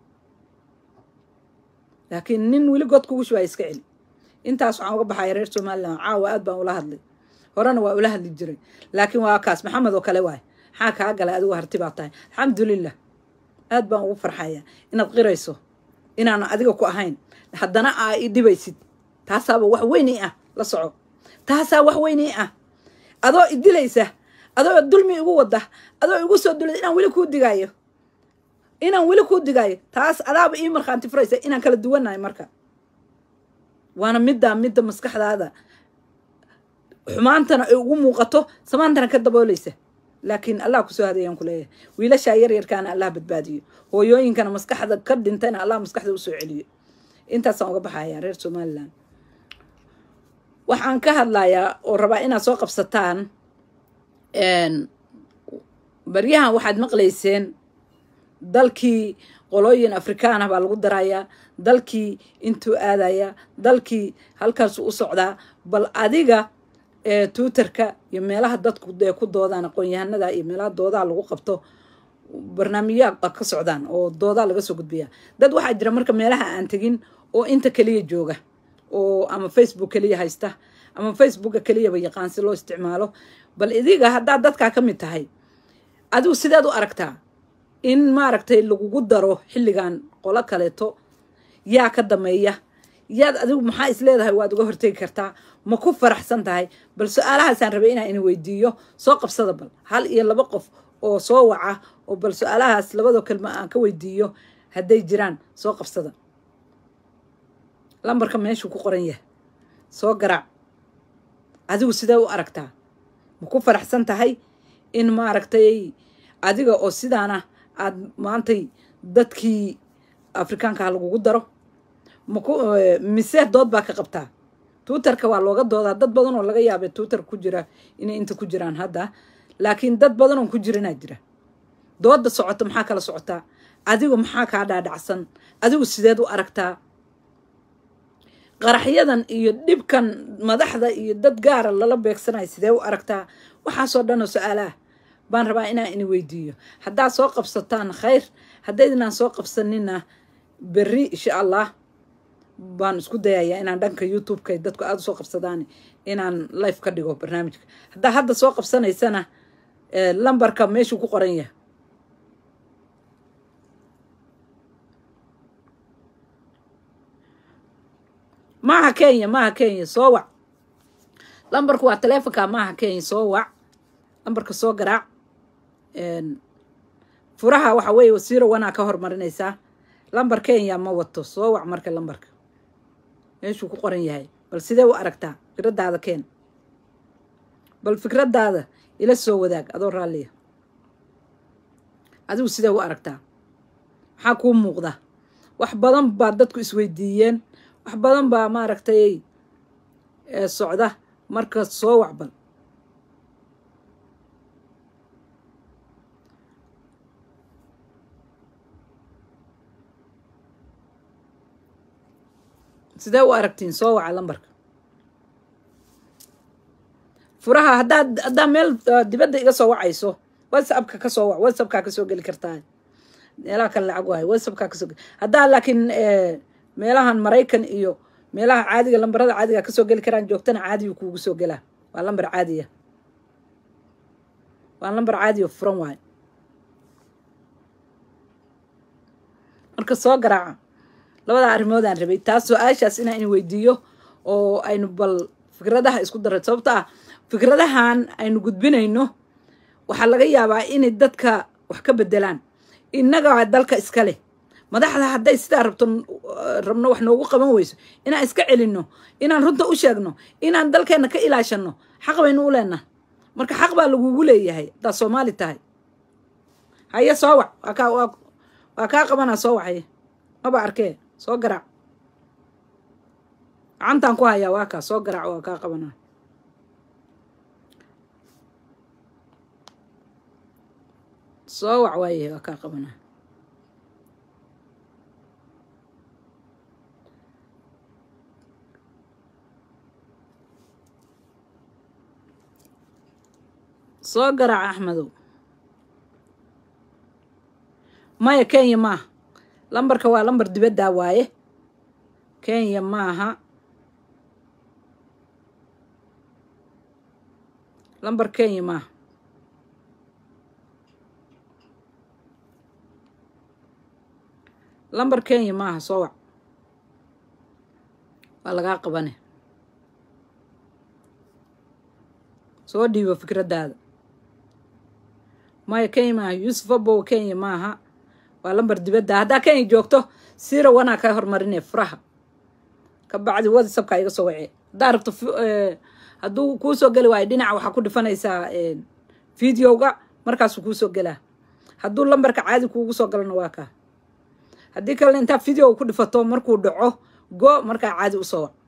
laakiin nin weli god kugu shubaya iska celi intaas waxaan uga baxaya reer somalilan caawa aad baan ula hadlay horena waa ula hadli jiray laakiin waa kaas maxamed oo kale waay maxaa kaa galay adigu harti baa tahay alxamdulilah aad baan ugu farxaya inaad qirayso inaan adiga ku ahayn haddana aa i dhibaysid taasaaba wax weyn i ah la soco taasaa wax weyn i ah adoo idilaysa adoo dulmi igu wada adoo igu soo dulay inaan weli kuu digaayo inaan weli kuu digaayo taas adaaba ii markhaanti furaysa inaan kala duwanahay marka waana middaa midda maskaxdaada xumaantana ay ugu muuqato samaantana ka daboolaysa laakiin allah kusoo hadayaan ku leeyahay wiilashaa yaryarkaana allah badbaadiyo hooyooyinkana maskaxda ka dhintayna allah maskaxda usoo celiyo intaasaan uga baxaya reer somalilan waxaan ka hadlayaa oo rabaa inaad soo qabsataan baryahan waxaad maqlayseen dalkii qolooyin afrikaan ah baa lagu darayaa dalkii intuu aadayaa dalkii halkaasuu u socdaa bal adiga twitterka iyo meelaha dadku dee ku doodaan aqoon-yahanada iyo meelaha doodaha lagu qabto barnaamijyaa ka socdaan oo doodaa laga soo gudbiyaa dad waxaa jira marka meelaha aan tegin oo inta keliya jooga oo ama facebook keliya haysta ama facebooka keliyaba yaqaan si loo isticmaalo bal idiga haddaad dadkaa ka mid tahay adigu sideed u aragtaa in maaragtay lagugu daro xilligan qolo kaleeto yaa ka dameeya yaad adigu maxaa is leedahay waad uga hortegi kartaa ma ku faraxsan tahay bal su-aalahaasaan rabay inaan ina weydiiyo soo qabsada bal hal iyo laba qof oo soo waca oo bal su-aalahaas labadoo kelma aan ka weydiiyo hadday jiraan soo qabsada lambarka meeshuu ku qoran yahay soo garaac adigu sidee u aragtaa ma ku faraxsan tahay in maaragtay adiga oo sidaana aad maantay dadkii afrikaanka ha lagugu daro maku mise dood baa ka qabtaa twitterka waa looga doodaa dad badan oo laga yaabay twitter ku jira inay inta ku jiraan hadda laakiin dad badan oon ku jirinaa jira dooda socota maxaa kala socotaa adigu maxaa kaa dhaadhacsan adigu sideed u aragtaa qaraxyadan iyo dhibkan madaxda iyo dad gaara lala beegsanayo sidee u aragtaa waxaasoo dhan oo su-aalaah baan rabaa inaan ini weydiiyo haddaad soo qabsataan khayr haddaydinaan soo qabsanina berri insha allah baan isku dayayaa inaan dhanka youtube-ka dadku aada usoo qabsadaan inaan life ka dhigo barnaamijka haddaa hadda soo qabsanaysana lambarka meeshuu ku qoran yahay maaha kenya maaha kenya soo wac lambarku waa taleefonka maaha kenya soo wac lambarka soo garaac furaha waxa weeye wasiiro wanaa ka hormarinaysaa lambar kenya ma wato soo wac marka lambarka meeshuu ku qoran yahay bal sidee u aragtaa fikradaada keen bal fikradaada ila soo wadaag adoo raalliya adigu sidee u aragtaa maxaa kuu muuqda wax badan baa dadku isweydiiyeen wax badan baa maaragtay socda marka soo wacbal sidee u aragtiin soo waca lambarka furaha haddaad haddaa meel dibadda iga soo wacayso whatsappka ka soo wac whatsappkaa kasoo geli kartaa meelaha kale lacag waayo whatsappkaa kasoo geli haddaa laakiin meelahan maraykan iyo meelaha caadiga lambarada caadiga kasoo geli karaan joogtana caadiyu kuugu soo gelaa waa lambar caadiya waa lambar caadiya furan waayo marka soo garaaca labadaa arrimoodaan rabay taas su-aashaas inaan in weydiiyo oo aynu bal fikradaha isku daray sababto ah fikradahan aynu gudbinayno waxaa laga yaabaa inay dadka wax ka bedelaan innaga dalka iska leh madaxda hadday sidaa rabto rabno wax noogu qaban weyso inaan iska celinno inaan runta u sheegno inaan dalkeenna ka ilaashano xaq baynu u leenaha marka xaq baa lagugu leeyahay haddaad soomaali tahay haye soo wac waa kaa waa kaa qabanaa soo wacaye maba arkee soo garaac gacantaan ku hayaa waa kaa soo garaac waa kaa qabanaa soo wac waaye waa kaa qabanaa soo garaac axmedow maya kenya maaha lambarka waa lambar dibaddaa waaye kenya maaha lambar kenya maaha lambar kenya maaha soo wac waa lagaa qabane soo dhiibo fikraddaada maya kenya maaha yuusuf abow kenya maaha waa lambar dibadda haddaa kenya joogto sira wanaa ka hormarinee furaha ka bacdi whatsapka iga soo wacee haddaa rabto hadduu kuu soo geli waayo dhinaca waxaa ku dhifanaysaa videoga markaasuu kuu soo gelaa hadduu lambarka caadi kuugu soo galana waa kaa haddii kalena intaa videoga ku dhifato markuu dhaco go markaa caadi usoo wac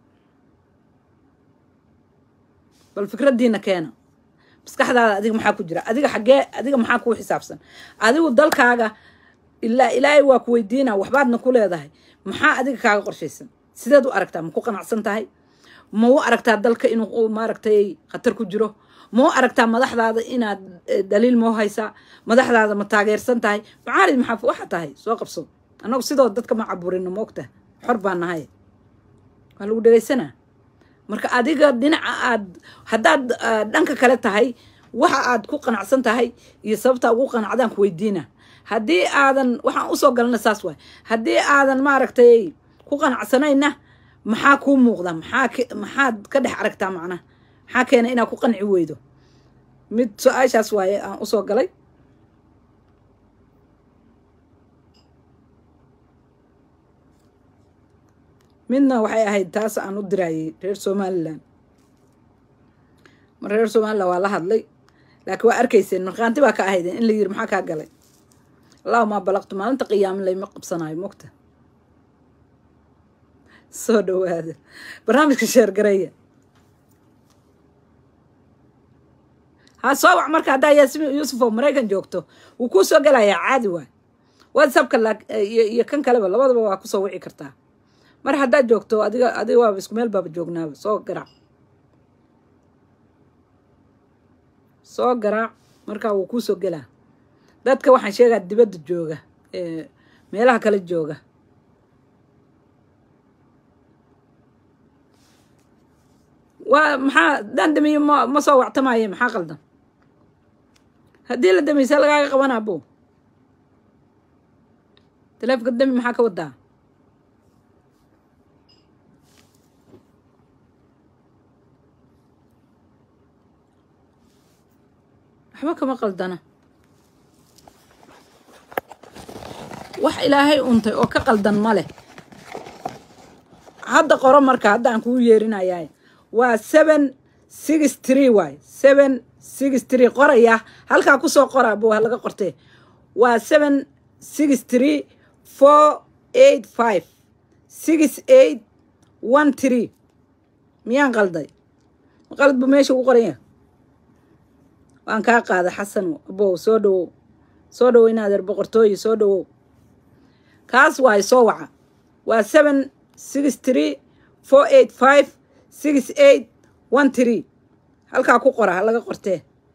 bal fikraddiina keena maskaxdaada adiga maxaa ku jira adiga xaggee adiga maxaa kuu xisaabsan adigu dalkaaga ilaa ilaahay waa ku weydiina waxbaadna ku leedahay maxaa adiga kaaga qorshaysan sideed u aragtaa ma ku qanacsan tahay ma u aragtaa dalka inuu maaragtay khatar ku jiro ma u aragtaa madaxdaada inaad daliil moo haysaa madaxdaada ma taageersan tahay macaalid maxaa waxa tahay soo qabso annagu sidoo dadka ma caburino ma ogtaha xor baa nahay waa lagu dhegaysanaa marka adiga dhinaca aad haddaad dhanka kale tahay waxa aad ku qanacsan tahay iyo sababtaa ugu qanacdaan ku weydiina haddii aadan waxaan usoo galana saas waay haddii aadan maaragtay ku qanacsanayna maxaa kuu muuqda maxaa maxaad ka dhex aragtaa macnaha maxaa keena inaad ku qanci weydo mid su-aashaas waaye aan usoo galay midna waxay ahayd taas aan u dirayay reer somalilan mar reer somalilan waa la hadlay laakiin waa arkayseen markhaanti baa ka ahaydeen in la yiri maxaa kaa galay allahuma balaqtu maalinta qiyaama layma qabsanayo mogta soo dhawaada barnaamijka sheergareeya ha soo wac marka haddaa yaasmin yuusuf oo maraykan joogto wuu kuu soo gelayaa caadi waay whatsappka iyo kan kaleba labadaba waa kusoo wici kartaa mar haddaad joogto adiga adiga waaba isku meel baaba joognaaba soo garaac soo garaac markaa wuu kuusoo gelaa dadka waxaan sheegaa dibadda jooga meelaha kale jooga waa maxaa haddaan damiyo ma ma soo wactamaaye maxaa qaldan haddii la damiysa lagaaga qabanaa bo taleefonka dami maxaa ka wadaa waxba kama qaldana wax ilaahay untay oo ka qaldan ma leh hadda qoro marka hadda aan kugu yeerinayaa waa seven six tree waay seven six tree qoraya halkaa kusoo qoraa bo laga qortee waa seven six tree four eight five six eight one tree miyaan qalday qalad bu meesha ugu qoranya waan kaa qaada xasano abow soo dhawow soo dhawow inaadeer boqortooyi soo dhawow kaas waay soo waca waa seven six tree four eight five six eight one tree halkaa ku qora ha laga qortee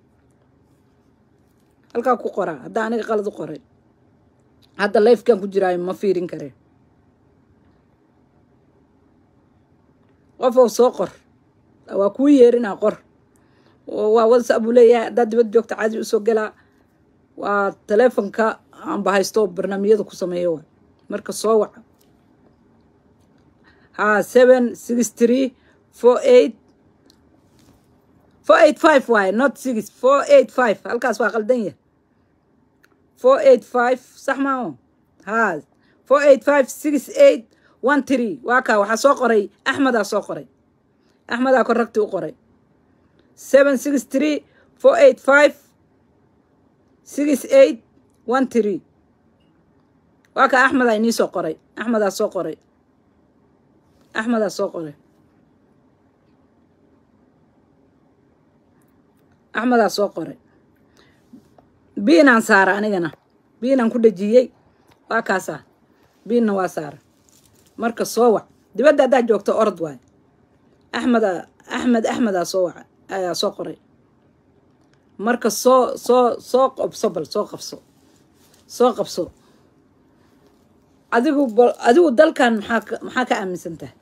halkaa ku qora hadda aniga qalad u qoray hadda lifekan ku jiraayo ma fiirin kareen qofow soo qor waa kuu yeerinaa qor waa whatsapp buu leeyahay haddaad dibad joogta caadi usoo gelaa waa taleefonka aanba haysto barnaamijyada ku sameeyo waay marka soo waca ha seven six tree four eight four eight five waaye not six four eight five halkaas waa qaldan yah four eight five sax maaho ha four eight five six eight one tree waa kaa waxaa soo qoray axmedaa soo qoray axmedaa korragti u qoray seven six tree four eight five six eight one tree waa kaa axmedaa inii soo qoray axmedaa soo qoray axmedaa soo qoray axmedaa soo qoray biinaan saara anigana biinaan ku dhejiyey waa kaasaa biinna waa saara marka soo wac dibadda haddaad joogto orod waay axmeda axmed axmedaa soo waca ayaa soo qoray marka soo soo soo qabso bal soo qabso soo qabso adigu bal adigu dalkan maxaa maxaa ka aaminsan tahay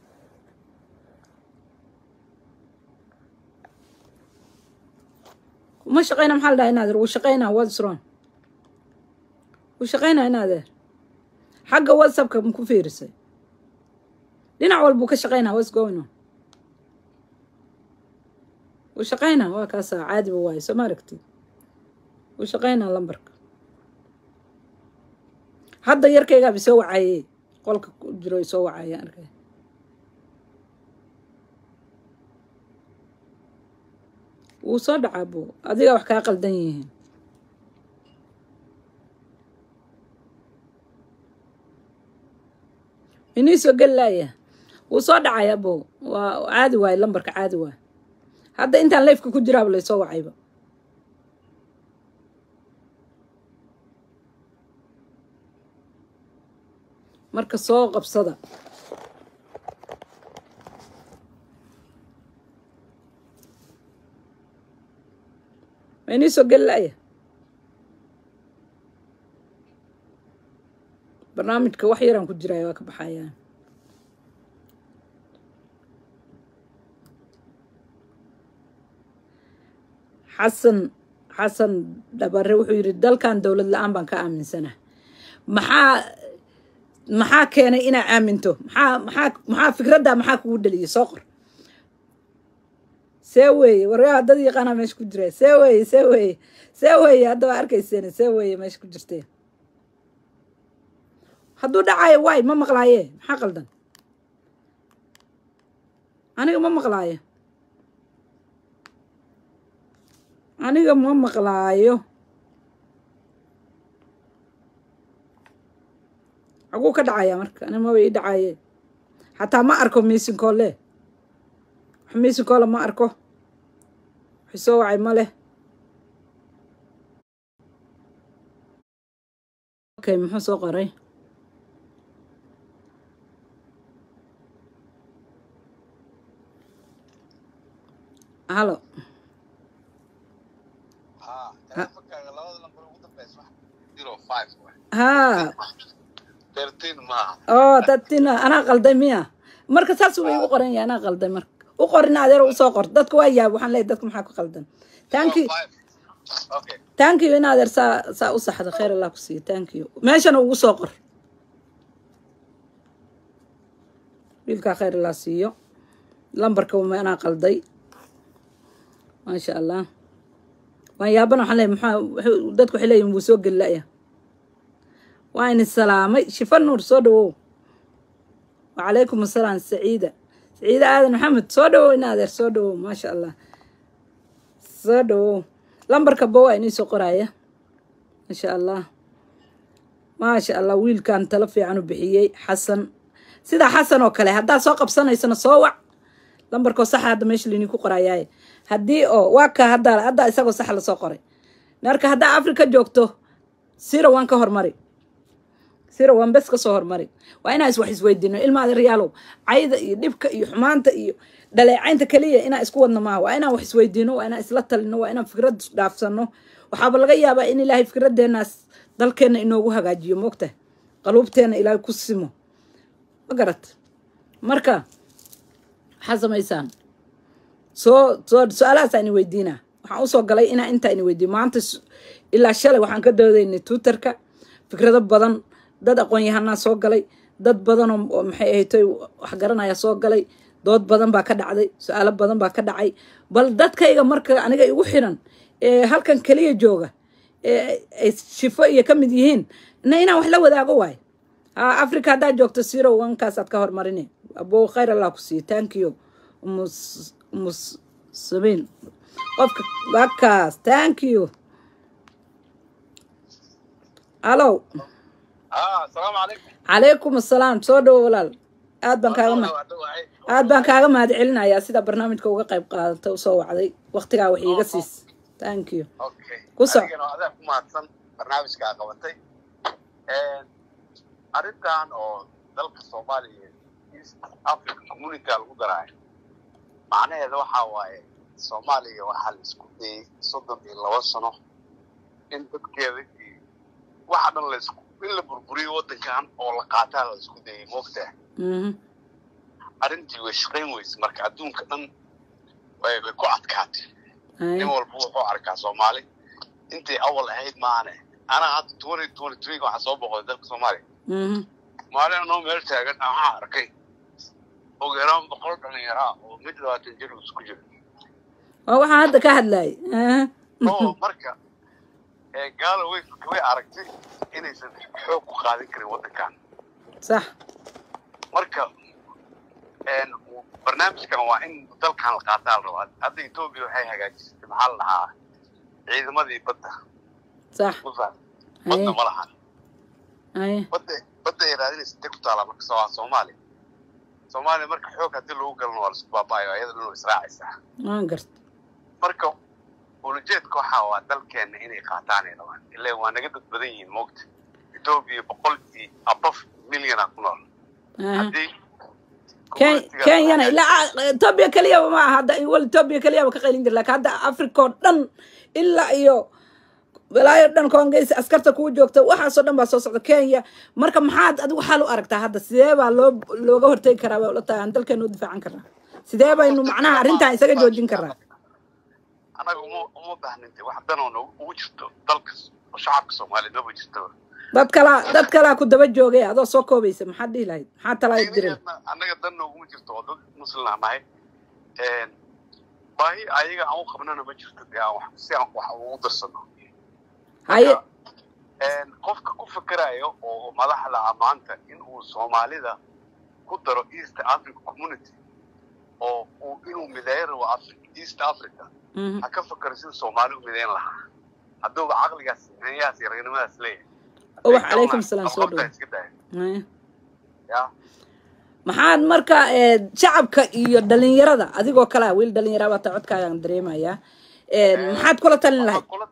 uma shaqeyna maxaa la dhaha inaadeer wuu shaqeynaa what's wrong wuu shaqeynaa inaadeer xagga whatsappka ma ku fiirisay dhinac walbuu ka shaqeynaa what's going on wuu shaqeynaa waa kaasaa caadiba waayo soo ma aragtid wuu shaqeynaa lambarka hadda yarkaygaaba soo wacaye qolka ku jiro soo wacaya arkay wuu soo dhacaa bo adiga wax kaa qaldan yihiin inii soo geli laaya wuu soo dhacaya bo waa caadi waayo lambarka caadi waayo hadda intaan lafeka ku jiraaba laysoo wacayba marka soo qabsada ma inii soo geli laaya barnaamijka wax yaraan ku jiraya waa ka baxayaan xasan xasan dhabare wuxuu yidhi dalkan dowlad la-aan baan ka aaminsanah maxaa maxaa keenay inaa aaminto maxaa maxaa maxaa fikraddaa maxaa kugu dhaliyay soo qor see weeye waryaa dad yaqaanaa meesha ku jira see weeye see weeye see weeye hadda waa arkayseen see weeye meesha ku jirteen hadduu dhacayo waay ma maqlaaye maxaa qaldan aniga ma maqlaayo aniga ma maqlaayo xaguu ka dhacaya marka ani maba ii dhacaye xataa ma arko miisinkoole wax miisinkoole ma arko wax soo wacay ma leh okay muxuu soo qoray halo ها telefonkaaga labada lambar ugu dambeysa wax zero five waay haa thirteen maaha oo dadtina anaa qalday miya marka saas uu igu qoran yahay anaa qalday marka u qorin adeer usoo qor dadka waa yaab waxaan leeyahay dadka maxaa ku qaldan tanki Zero five. okay thank you in adeer saa saa u saxda khayr allah ku siiyo thank you meeshana ugu soo qor wiilkaa khayr allah siiyo lambarka uma anaa qalday maasha allah waan yaabana waxaan leeyahay maxaa wuxuu- dadku waxay leeyihin wuu soo gelilaya waa ini salaamay shifa nuur soo dhawow wacalaykum asalaam saciida saciida aadan maxamed soo dhawow in adeer soo dhawow maasha allah soo dhawow lambarka ba waa inii soo qoraya maasha allah maasha allah wiilkan talo fiican u bixiyey xasan sidaa xasan oo kale haddaad soo qabsanaysana soo wac lambarkoo saxa hadda meesha lainii ku qorayaaye haddii oo waa ka haddaa haddaa isagoo sax lasoo qoray marka haddaa afrika joogto sira waan ka hormari sira waan bes ka soo hormari waa inaan is wax isweydiino ilmaada riyaalow cayda iyo dhibka iyo xumaanta iyo dhaleecaynta keliya inaan isku wadno maaha waa inaan wax isweydiino waa inaan isla talino waa inaan fikrad dhaafsano waxaaba laga yaabaa in ilaahay fikradeenaas dalkeenna inoogu hagaajiyo moogta qaluubteenna ilaahay ku simo ma garat marka maxaa samaysaan soo soo su-aalahaas aan weydiinaa waxaan usoo galay inaa intaa ini weydiiyo maanta s- ilaa shalay waxaan ka doodaynay twitterka fikrado badan dad aqoon-yahanaa soo galay dad badan oo oo maxay ahaytoy wax garanaya soo galay dood badan baa ka dhacday su-aalo badan baa ka dhacay bal dadkayga marka aniga igu xiran ee halkan keliya jooga ee ay shifo iyo ka mid yihiin na inaan wax la wadaago waayo ha africa haddaad joogto siro wankaasaad ka hormarine abo khayr allah ku siiyo thank you umus umus sabiin qofka wakaas thank you alo ها السلام عليكم calaykum assalaam soo dhowo walaal aad baan kaaga ma aad baan kaaga mahad celinayaa sida barnaamijka uga qayb qaadata usoo wacday waqtigaa wax iiga siis thank you okay Ku soc. adigana adaa ku mahadsan barnaamijkaa qabatay arrintan oo dalka soomaaliya east africa community lagu daraayo macnaheeda waxaa waaye soomaaliya waxaa la isku dayay soddon iyo laba sano in dadkeeda iyo waxa dhan la isku in la burburiyo waddankan oo la qaataa la isku dayay moogtaa Mhm. arrintii way shaqayn weyse marka adduunka dhan way way ku adkaatay Ay, nin walba wuxuu arkaa soomaali intay awal ahayd maane anaa hadda twenty twenty three waxaa soo boqday dalka soomaaliya mhm. maalin anoo meel taagan ah waxaan arkay ugu yaraan boqol dhalinyaraa oo mid labaatan jir isku jiro waa waxaan hadda ka hadlayay Aha. oo marka ee gaalo way way aragtay inaysan xoog ku qaadin karin waddankan sax marka een barnaamijkan waa in dalkan la qaataa la rabaa hadda etoobiya waxay hagaajisatay maxaa la dhahaa ciidamadii badda sax usa Ay, badda ma lahan ay, badda badda ay raadinaysa intay ku taala marka soo soomaaliya soomaaliya marka xoog haddii lagu galno waa laisku baaba'ayo ayada dhan way israacaysaa waan garta marka ulajeedka waxaa waa dalkeena inay qaataan ay rabaan ilaa waa naga dad badan yihiin moogta etoobiya boqol iyo abaf milyana ku nool Aha. haddii Ken- community-ga- kenyana ilaa etoobiya keliyaba ma aha hadda wal etoobiya keliyaba ka qaylin jira laakiin hadda africa oo dhan ilaa iyo walaayo dhan koongeys askarta kugu joogta waxaasoo dhan baa soo socda kenya marka maxaad adigu xal u aragtaa hadda sidee baa loo looga hortegi karaa baa ula tahay aan dalkeena u difaacan karnaa sidee baynu macnaha arrintan isaga joojin karnaa annaga uma uma baahninte wax danoo noogu ugu jirto dalka shacabka soomaaliyeed maba jirtaba dad kalaa dad kalaa ku daba joogay adoo soo koobaysa maxaad dhihi lahayd maxaa talaa diray Diinaheedna annaga dan nooguma jirto oo dad muslim aan nahay Een, baahi ayaga aan u qabnana ma jirto dee aan wax si aan wax ugu darsano haye Een, qofka ku fikerayo oo madaxda ah maanta in uu soomaalida ku daro east africa community oo uu inuu mideeyo rabo Afri- east africa Mhm. ha ka fakaro sida soomaali u mideyn lahaa hadduuba caqligaas hanyahaas iyo ragnimadaas leeyahay Ubax, calaykum salaam, soo Qabqabtaa dhawaad. iska daaya Haya. ya maxaad marka eh, shacabka iyo dhalinyarada adigoo kale ah wiil dhalinyara baa taa codkaagaan dareemayaa Eh, maxaad kula talin lahayd Waxaan kula-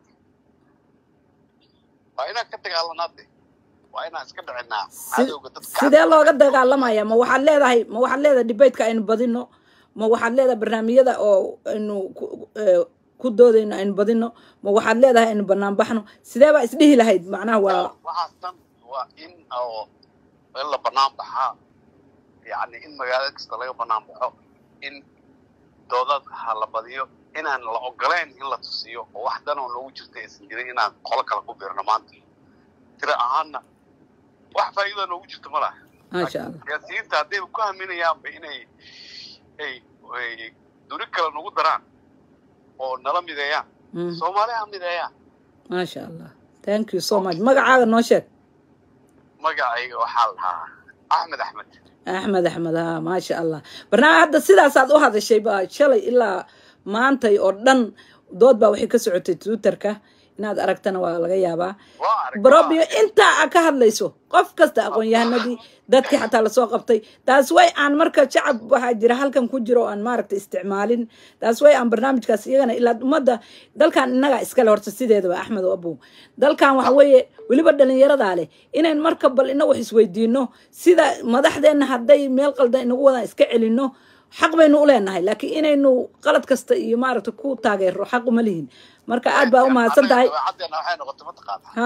waa inaan ka dagaalanaa de waa inaan iska dhicinaa Si- cadowga dadka sidee looga dagaalamaya ma waxaad leedahay ma waxaad leedahay debateka aynu badino ma waxaad leedahay barnaamijyada oo aynu ku- eh, ku doodayno aynu badino ma waxaad leedahay aynu banaan baxno sidee baa isdhihi lahayd macnaha waa waxaas dhan waa in oo in la banaan baxaa yacni in magaalo kasta laga banaan baxo in doodad ha la badiyo inaan la ogolayn in la tusiyo oo wax dan oo noogu jirta aysan jirin inaan qolo kale ku biirno maanta tira ahaanna wax faa'iida noogu jirta ma laha maasha allah siyaasiyiinta haddayba ku haminayaanba inay ay ay duri kale nagu daraan oo nala mideeyaan Mm, soomaali ha mideeyaan maasha allah thank you so much magacaaga noo sheeg magacayga waxaa la dhahaa axmed axmed axmed axmed ha maasha allah barnaamij hadda sidaasaad u hadashay ba shalay ilaa maantay oo dhan dood baa waxay ka socotay twitterka inaad aragtana waa laga yaabaa waa arag barobio intaa a ka hadlayso qof kasta aqoon-yahanadii dadkii xataa lasoo qabtay taas way aan marka shacab waxaa jira halkan ku jiro oo aan maaragta isticmaalin taas way aan barnaamijkaas iyagana ilaa ummadda dalkan innagaa iskale horta sideedaba axmed oo abow dalkan waxa weeye weliba dhalinyaradaa leh inayn marka bal ina wax isweydiino sida madaxdeenna hadday meel qaldan inagu wadaan iska celino xaq baynu u leenahay laakiin inaynu qalad kasta iyo maaragta ku taageero xaq uma lihin marka aad baa u mahadsan tahay dabeecaddeena waxay noqotay mataqaanaa ha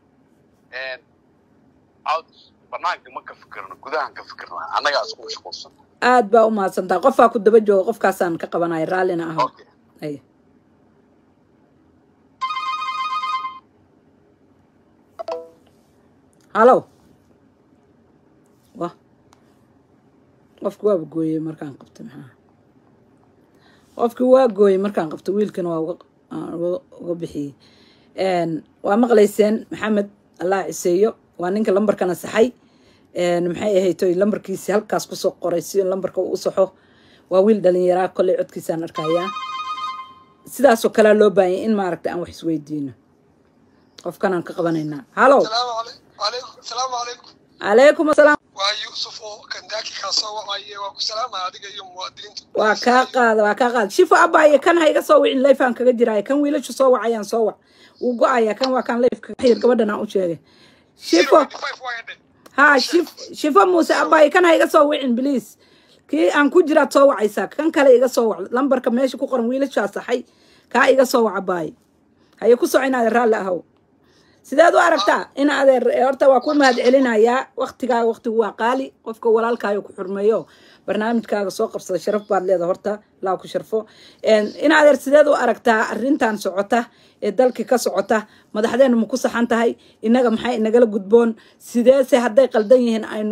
out banaanka ma ka fikirno gudahan ka fikirna annagaa isku mashquulsan aad baa u mahadsan tahay qofaa ku daba jooga qofkaasaan ka qabanaya raallina aho okay ay halow wa qofki waaba gooyey markaan qabtay maxaa qofki waa gooyey markaan qabtay wiilkana waa uga aan uga- uga bixiyey Een, waa maqlayseen maxamed allah ciseeyo waa ninka lambarkana saxay Een, maxay ahaytoy lambarkiisi halkaas kusoo qoray si lambarka uu u saxo waa wiil dhalinyaraa kolley codkiisaan arkayaa sidaasoo kalea loo baahanya in maaragta aan wax isweydiino qofkanaan ka qabanaynaa halow السلام عليكم عليكم السلام عليكم calaykum asalaam waa yuusuf oo kandaaki kaa soo wacaye waa ku salaamaya adiga iyo muwaadiniinta waa kaa qaada waa kaa qaada shifo abaaye kan ha iga soo wicin leyfaan kaga jiraayo kan wiilashu soo wacayaan soo wac wuu go-ayaa kan waa kan leyfka xir gabadhan aan u sheegay shifo ha shif shifo muuse abaaye kan ha iga soo wicin bliis kii aan ku jiraad soo wacaysaa kan kale iga soo wac lambarka meesha ku qoran wiilashaa saxay kaa iga soo wac abaaye haye ku soco inaad raalli ahow sideed u aragtaa in adeer eh, horta waa ku mahad celinayaa waktigaaga waktigu waa qaali qofka walaalkaayo ku xurmeeyo barnaamijkaaga soo qabsada sharaf baad leedahay horta laa ku sharfo Een, in adeer sideed u aragtaa arrintan socota ee dalkii ka socota madaxdeenu ma ku saxan tahay innaga maxay inagala gudboon sideese hadday qaldan yihiin aynu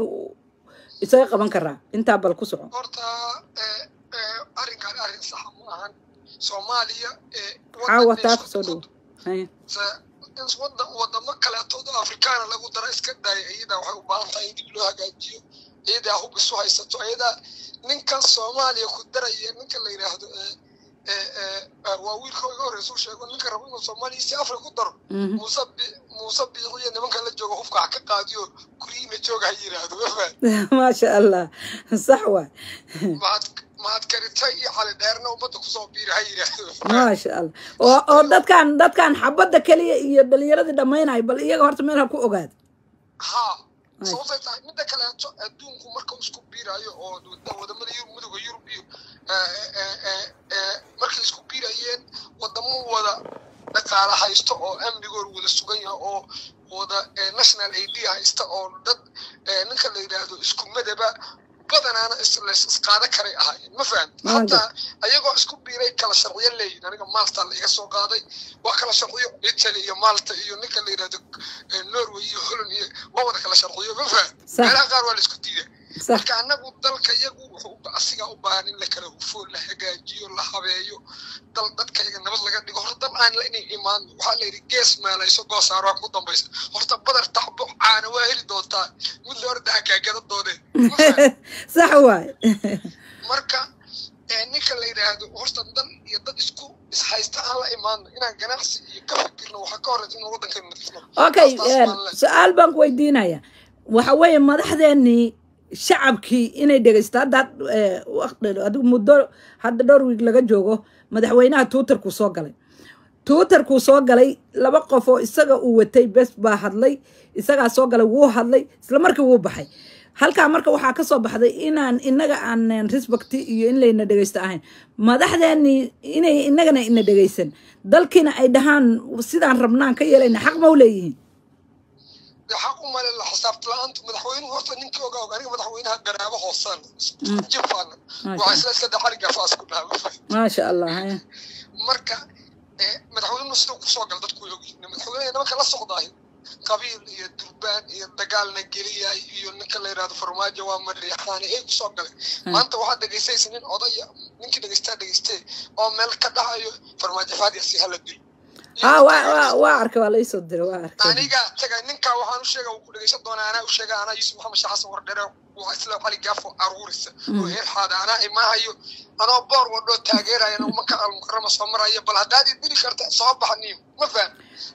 isaga qaban karaa intaa bal ku soco horta eh, eh, arrinkan arrin saxa ma ahan soomaaliya eh, caawa wadan taa isku- kusoo dhowo Haya. se- in wadan wadamo kaleetood oo afrikaana lagu dara iska daaya iyadaa waxay u baahan tahay in dib loo hagaajiyo iyadaa hub isu haysato iyadaa ninkan soomaaliya ku daraya ninka la yidhaahdo eh, eh, eh, eh, waa wiilka iga horeysa u sheego ninka rabo inuu soomaaliya si afrika ku daro Mhm. muuse bi- muuse biiciyo nimanka la jooga hubka ha ka qaadiyo guryihiina jooga ha yidhaahdo mafahad maasha allah sax waay mahad mahad karitay iyo cali dheerna ummadda kusoo biira ha yidhaahdo maasha allah oo oo dadkan dadkan xabadda keliya iyo dhalinyaradii dhammaynaya bal iyaga horta meel ha ku ogaada haa Ay. sababtay tahay midda kaleeto adduunku marka uu isku biirayo oo wada- wadamada yurub midooda yurub iyo eh, eh, eh, eh, markay isku biirayeen wadamo wada dhaqaale haysto oo amnigoor wada sugan yahay oo wada eh, national id haysta oo dad eh, ninka la yidhaahdo isku madaba badanaana is- lays isqaada karay ahaayeen ma fahamti Maanta. hataa ayagoo isku biiray kala sharciyo leeyihin aniga malta la iga soo qaaday waa kala sharciyo italy iyo malta iyo ninka la yidhahdo eh, norway iyo holland iyo waa wada kala sharciyo ma faham Sax. meelaha qaar waa la isku diida sax marka anagu dalka iyagu wuxuu u- asigaa u baahan in la kala hufo la hagaajiyo la habeeyo dal dadka iyaga nabad laga dhigo horta dal aan la inay imaan waxaa la yidhi gees meelayso goosaaro ku dambaysa horta badar taxbo caana waa heli doontaa mid la orda hagaagada dooneen Ma faham? sax waay marka ee ninka la yidhaahdo horta dan iyo dad isku ishaysta aan la imaano inaan ganacsi iyo ka fikirno waxaa ka horeysa inuu waddankeena nadiifno okay Taas taas baan leeyahay. su-aal baan ku weydiinaya waxa weeye madaxdeenii shacabkii inay dhegeysto hadda eh, waqti- adigu muddo hadda dhowr wiig laga joogo madaxweynaha twitterkuu soo galay twitterkuu soo galay laba qof oo isaga uu watay bes baa hadlay isagaa soo galay wuu hadlay isla markii wuu baxay halkaa marka waxaa ka soo baxday inaan inaga aan respecti iyo in layna dhegeysto ahayn madaxdeenii inay inagana ina dhegeysan dalkiina ay dhahaan sidaan rabnaan ka yeelayna xaq ma u leeyihiin xaq u male la xisaabta la-aantu madaxweynuhu horta ninkii ogaa og aniga madaxweynaha garaabo hoosaan jifaana waxaa isla iska daxariga faas ku dhaha maasha allah haya. marka eh, madaxweynuhu siduu kusoo gal dadku way ogyihiin madaxweynaha nimanka la socdaay qabiil iyo durbaan iyo dagaalna geliyay iyo ninka la yidhahdo farmaajo waa mariixaani ay kusoo galeen maanta waxaad dhegaysaysa nin odaya ninkii dhegeystaa dhegeystee oo meel ka dhahayo farmaajo faadiasi hala dil ha waa waa waa arkay waa laisoo diray waa arkay aniga taga ninkaa waxaan u sheega ku dhegeysan doonaa anaa u sheega anaa yuusuf maxamed sheekh xasan wardhere waa isla cali gaafo aruurisa oo heer xaada anaa imaahayo anoo boor wadhoo taageeraya maka almukarama soo maraya bal haddaad idiri karta soo baxniim ma faham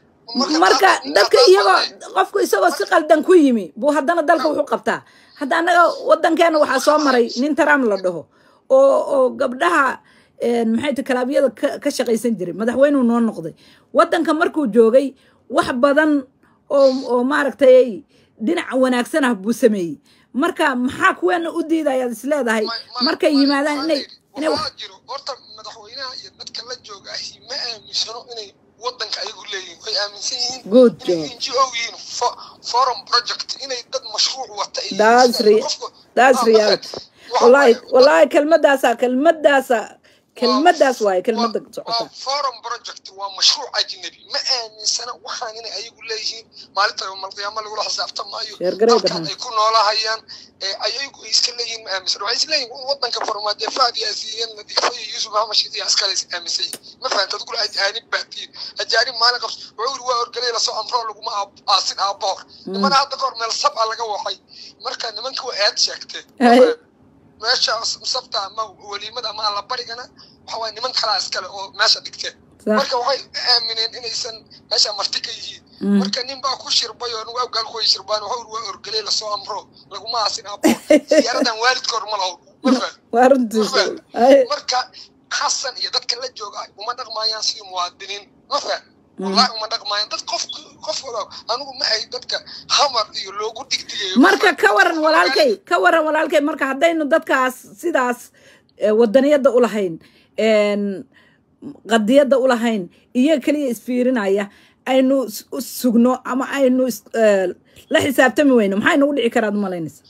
marka dadka iyagoo qofku isagoo si qaldan ku yimi buu haddana dalka wuxuu qabtaa hadda annaga wadankeena waxaa soo maray nin trump la dhaho oo oo gabdhaha maxay ta kalaabiyada ka ka shaqaysan jiray madaxweynuu noo noqday wadanka markuu joogay wax badan oo oo maaragtay dhinac wanaagsan ah buu sameeyey marka maxaa kuweena u diidayaad is leedahay markay yimaadaan inay inay wax waxaa jiro horta madaxweynaha iyo dadka la jooga ahi ma aaminsano inay wadanka ayagu leeyihin way aaminsan yihiin Good inay job. ngo yihiin fo- forum project inay dad mashruuc wata iyo That's re- qofku- that's Ah, reality waxa wallahi waaye, wallahi kelmadaasa kelmadaasa kelmadaas waaye kelmada waa socota forum project waa mashruuc ajnabi ma aaminsana waxaan inay ayagu leeyihiin maalinta malqiyaama lagula xisaabtamaayo Reer Gareega, dalkan ha. ay ku noolahayaan ee ayagu ay iska leeyihiin ma aaminsana waxay isleeyihin wadanka farmaajo faad yaasiiyeen nadiifo iyo yuusuf maxamed shidiya askale is aaminsan yihin ma fahanta adkula ajaanib baatiin ajaanib maalin qabs wuxuu yiri waa orgaley lasoo amroo laguma aab- aasin aabohor nimana hadda kahor meel sab a laga waxay marka nimanka waa aad sheegteen Ay. meesha sabta ama weliimada ama alla barigana waxa waye niman kalaa iskale oo meesha dhigteen Sax. marka waxay aamineen inaysan meesha marti ka yihiin Mm. marka nin baa ku shirbay oo nugu awgaal ku way shirbaan waxa uri waa orgeley lasoo amro laguma aasin abo siyaaradan waalidkoor ma laho ma faham waa runtiisa Ay, marka xasan iyo dadka la jooga uma dhaqmayaan sidii muwaadiniin ma faham wallahi uma dhaqmayaan dad qof qof wada anigu ma ay dadka hamar iyo loogu digdigayo ma marka faham. ka waran walaalkay ka waran walaalkay marka haddaynu dadkaas sidaas eh, wadaniyadda u lahayn een, qadiyadda u lahayn iyo keliya isfiirinaya aynu s- u sugno ama aynu is- eh, la xisaabtami weyno maxay nagu dhici karaad malaynaysa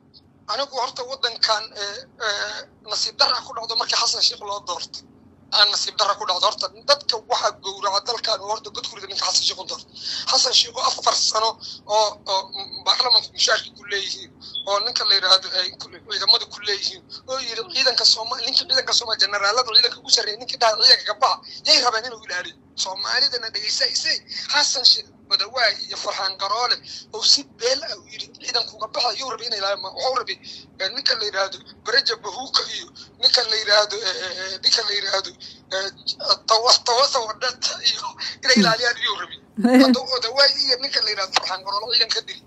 anigu horta wadankan eh, eh, nasiib darra ku dhacdo markii xasan sheekh loo doorto aan nasiib darra ku dhacdo horta dadka waxaa gowraca dalkan oo horta godkurida ninka xasan sheekh u doorto xasan sheekh oo afar sano oo oo baarlamanka mushaarka ku leeyihiin oo ninka la yidhaahdo ay ku- ciidamada ku leeyihiin oo yidhi ciidanka soomaali ninka ciidanka soomaali generaalada ciidanka ugu sarreeya ninkii dhaha ciidanka gabaha yay rabeen inuu ilaaliyo soomaalidana dhegeysaysay xasan sheekh madawaay iyo farxaan garoole oo si beel ah u yidhi ciidankuga baxa yuu rabay inay ilaaliyaan waxuu rabay eh, ninka la yidhaahdo bereja bahuuka iyo ninka la yidhaahdo eh, eh, eh, ninka la yidhaahdo eh, tawa- tawasa wadhata iyo inay ilaaliyaan iyuu rabay hadda odawaay iyo ninka la yidhahdo farxaan garoole ciidanka diri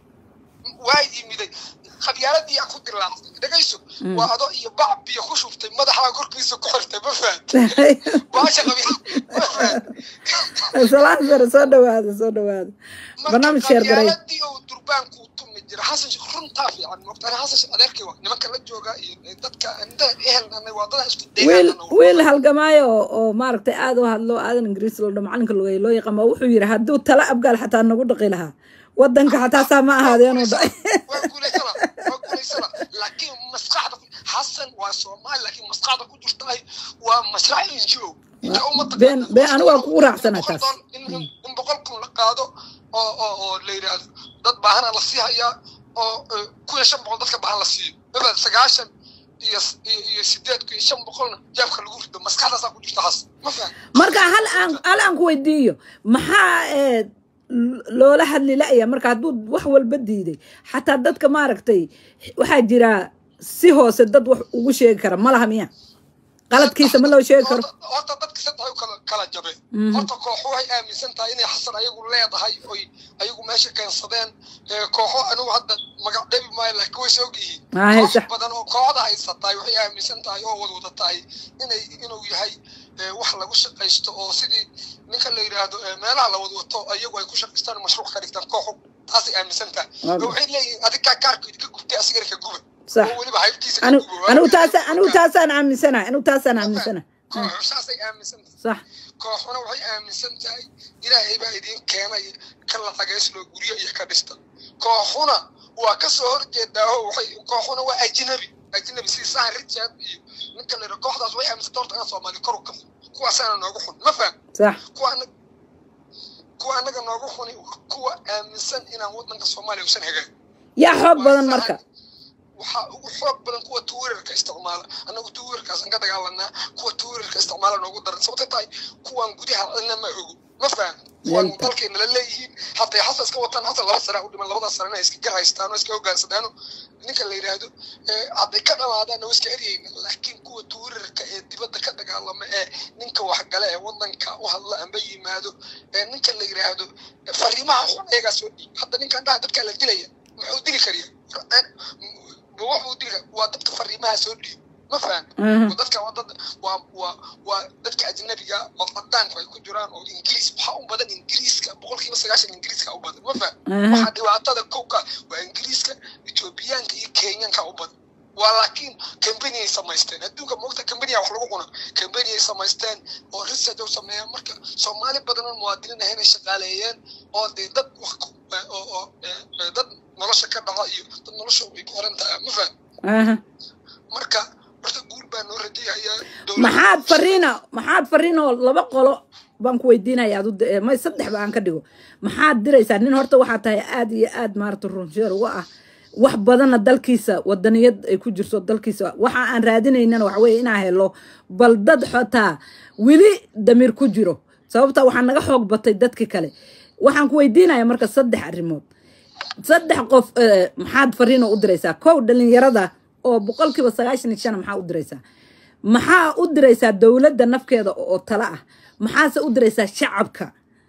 waa yimiday qabyaaladii aan ku dilaacday dhegayso waa ado iyo bac biyo ku shubtay madaxaa korkiisa ku xirtay ma fahad baasha qabyaal ma fahad salaan sare soo dhawaada soo dhawaada barnaamij sheer garay qabyaaladii oo durbaanku tumi jira xasan sheekh runtaa fiican moogtaan xasan sheekh adeerkii waa nimanka la jooga iyo dadka inta ehelnanay waa dada isku wiil deegaanana wiil halgamaayo oo oo maaragtay aad u hadlo aadan ingiriis loo dho macalinka lugay loo yaqaan baa wuxuu yidhi hadduu tala abgaal xataa nagu dhaqi lahaa wadanka xataa saa ma ahaadeenuu dhacay waa guulaysana waa guulaysana laakiin maskaxda xasan waa soomaali laakiin maskaxda ku jirtaay waa maslax ngo inta uma Been- been anigu waa kugu raacsanahay taas. in in boqol kun la qaado oo oo oo la yidhaahdo dad baahana la sii hayaa oo eh, kun iyo shan boqol dadka baahan la siiyo mabad sagaashan iyo iyo iyo sideed kun iyo shan boqolna jaabka lagu rido maskaxdaasaa ku jirta xasan ma faham marka hal aan hal aan ku weydiiyo maxaa ee loola hadli la'ya marka hadduu wax walba diiday xataa dadka maaragtay waxaa jira si hoose dad wax ugu sheegi kara ma laha miya qaladkiisa ma loo sheegi karo Horta- horta dadka saddex u kala kala jabe Mhm. horta kooxo waxay aaminsan tahay inay xasan ayagu leedahay oy ayagu meesha keensadeen Ee, kooxo anigu hadda magac dhebi maayo laakiin way soo ogyihiin Ah, koox sax. badan oo kooxda haysatahay waxay aaminsan tahay oo wadwada tahay inay inuu yahay ee, wax lagu shaqaysto oo sidii ninka la yidhaahdo ee, meelaha la wadwato ayagu ay ku shaqaystaan mashruuc ka dhigtaan kooxu taasay aaminsan tahay Waaga. oo waxay leeyihiin adigaa kaarkood ka gubtay asigana ka guba sax oo weliba haybtiisa ka anigu guba anigu taasa anigu taasaan aaminsanahay anigu taasaan aaminsanahay kooxu saasay aaminsan tahay sax kooxuna waxay aaminsan tahay ilaahay baa idiin keenay ka lacagaysloo guryo iyo ka dhista kooxuna waa ka soo horjeedaa oo waxay kooxuna waa ajnabi ajnabi si sahan richard iyo ninka la yidhaha kooxdaas way aaminsan horta aan soomaali kor u kafo kuwaasaana noogu xun ma faham sax kuwa anag kuwa annaga noogu xuni waa kuwa aaminsan inaan waddanka soomaaliya usan hagaagin yaa xoog Waa badan sahan- marka waxaa ugu xoog badan kuwa tuwirarka isticmaala annagu tuwirarkaasaan ka dagaalanaa kuwa tuwirarka isticmaala noogu daran sababta tahay kuwaan gudaha cidna ma ogo ma faham kuwaan Yalta. dalkayna la leeyihiin hataa xasa iska wataan hasa laba sana u dhiman labadaas sanana iska gar haystaan oo iska hogaansadaano ninka la yidhaahdo ee hadday ka dhamaadaan oo iska eryayna laakiin kuwa tuwirarka ee dibadda ka dagaalama ee ninka waxgale ee wadanka u hadla amba yimaado ee ninka la yidhaahdo ee fariimaha xun ayagaa soo dhiib hadda ninkan dhaha dadkaa la dilaya muxuu dili kariya ma waxuu dili kar- waa dadka fariimaha soo dhiib ma faham Aha. oo dadka waa dad waa waa waa dadka ajnabiga oo cadaanku ay ku jiraan oo ingiriis waxaa u badan ingiriiska boqolkiiba sagaashan ingiriiska u badan ma faham Aha. waxaa dhibaatada kowka waa ingiriiska etoobiyaanka iyo kenyanka u badan waa laakiin kambani ay samaysteen adduunka moogta kambaniya wax lagu cuna kambani ay samaysteen oo research u sameeyaan marka soomaali badan oo muwaadiniin ahayn ay shaqaaleeyeen oo dee dad wax ku oo oo eh, eh, dad nolosha ka dhaca iyo dad nolosha ay ku xiran tahay ma faham Aha. marka horta guul baa noo rajayayaa dowladda- maxaad fariina maxaad fariin oo laba qolo baan ku weydiinaya adu may saddex ba aan ka dhigo maxaad diraysaa nin horta waxaa tahay aad iyo aad maarata runsheer uga ah wax badanna dalkiisa wadaniyad ay ku jirto dalkiisa waxa aan raadinaynana waxa weeye inaa helo bal dad xotaa weli damiir ku jiro sababta waxaa naga xoog batay dadki kale waxaan ku weydiinaya marka saddex arrimood saddex qof eh, maxaad fariino u diraysaa kow dhalinyarada oo boqolkiiba sagaashan iyo shan maxaa u diraysaa maxaa u diraysaa dowladda nafkeeda oo tala ah maxaase u diraysaa shacabka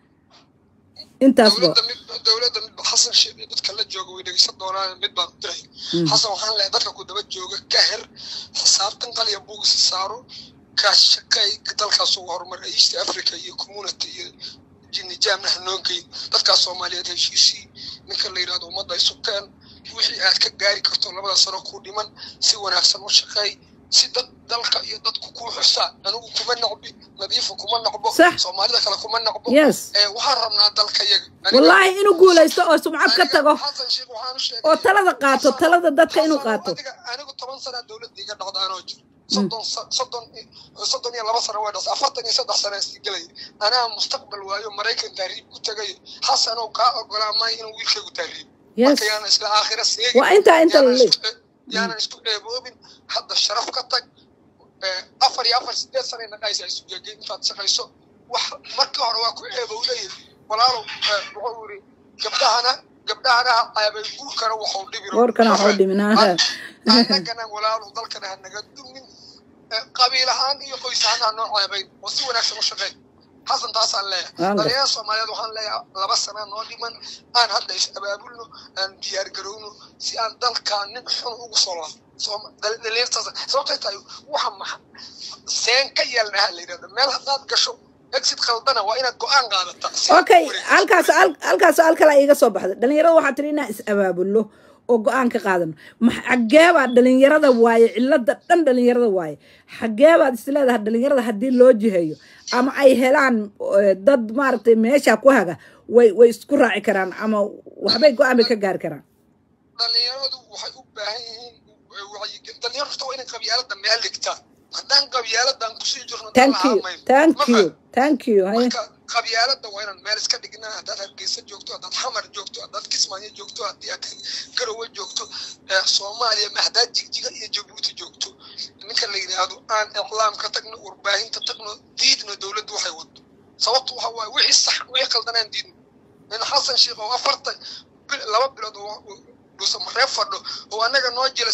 intaasba dowladda mid dowladda midba xasan sheekh iyo dadka la jooga way dhegeysan doonaan mid baan diray xasan waxaan leeyahay dadka ku daba jooga ka her xisaabtan qaliya buug si saaro ka shaqay dalkaas ugu horumar east africa iyo community iyo jinijaamna hanoogeyn dadkaas soomaaliyeed heshiisii ninka la yidhahdo ummadda ay sukeen wixii aad ka gaari karto labada sano ku dhiman si wanaagsan u shaqeey si dad dalka iyo dadku kuu xusaan anigu kuma nacbi nadiifa kuma nacbo Sax. soomaalida kale kuma nacbo yes ee waxaan rabnaa dalka yaga wallaahi inuu guulaysto oo sumcad ka tago xasan sheekh waxaan u sheegay oo talada qaato talada dadka inuu qaato adiga anigu toban sana dowladda iga dhacda anoo jiro soddon sa- soddon soddon iyo laba sano way dhas afartan iyo saddex sana isii gelaya anaa mustaqbal waayo maraykan tahriib ku tagayo xasan oo kaa ogolaa maayo inuu wiilkaygu tahriib yes marka yaanan isla aakhira seegin waa intaa inta yaanan lale isku- yaanan isku ceeboobin hadda sharaf ka tag ee, afar iyo afar sideed sana naqaysa isu geegay intaad shaqayso wax markii hore waa ku ceebow leeyahay walaalow ee, wuxuu yiri gabdhahana gabdhahana ha ceebay guurkana waxuu dhibi warkana waxuu dhiminaa annagana walaalow dalkana ha naga dumin ee, qabiil ahaan iyo qoys ahaan ha noo ceebayn oo si wanaagsan u shaqeyn xasan taasaan leeyahay Anga. dhalinyarada soomaaliyeed waxaan leeyahay laba sana noo dhiman aan hadda is abaabulno aan diyaar garowno si aan dalkaan nin xun ugu soo laabo Sooma- dhal- dhalinyartaas sababtay tahay waxa maxa seen ka yeelnaha la yidhahda meel haddaad gasho exit khaldana waa inaad go-aan qaadataa Si aad okay u wareegto. halkaas hal- halkaas hal kale iga soo baxday dhalinyarada waxaa tiri inaan is abaabulno oo go-aan ka qaadano Ma- xageebaa dhalinyarada waaye cilada dhan dhalinyarada waaye xageebaad is leedahay dhalinyarada haddii loo jiheeyo ama ay helaan eh, dad maaragtay meesha ku haga way way isku raaci karaan ama waxbay go-aan bay ka gaari karaan dhalinyaradu waxay u baahan yihiin wacyigelin dhalinyarta waa inay qabyaalada meel dhigtaan haddaan qabyaaladan kusii jirno dal thank you lahaan mayno. thank Ma you faham? thank you haye marka qabyaalada waa inaan meel iska dhignaa haddaad hargeysa joogto haddaad xamar joogto haddaad kismaayo joogto haddii aad garowe joogto ee soomaaliya ma haddaad jigjiga iyo jabuuti joogto ninka la yidhaahdo aan iclaam ka tagno warbaahinta tagno diidno dowladdu waxay wado sababtu waxa waaye wixii sax wixii qaldanaan diidno in xasan sheekh oo afartan bil- laba bilood oo dhuusa mareeb fadho oo annaga noo jira sidii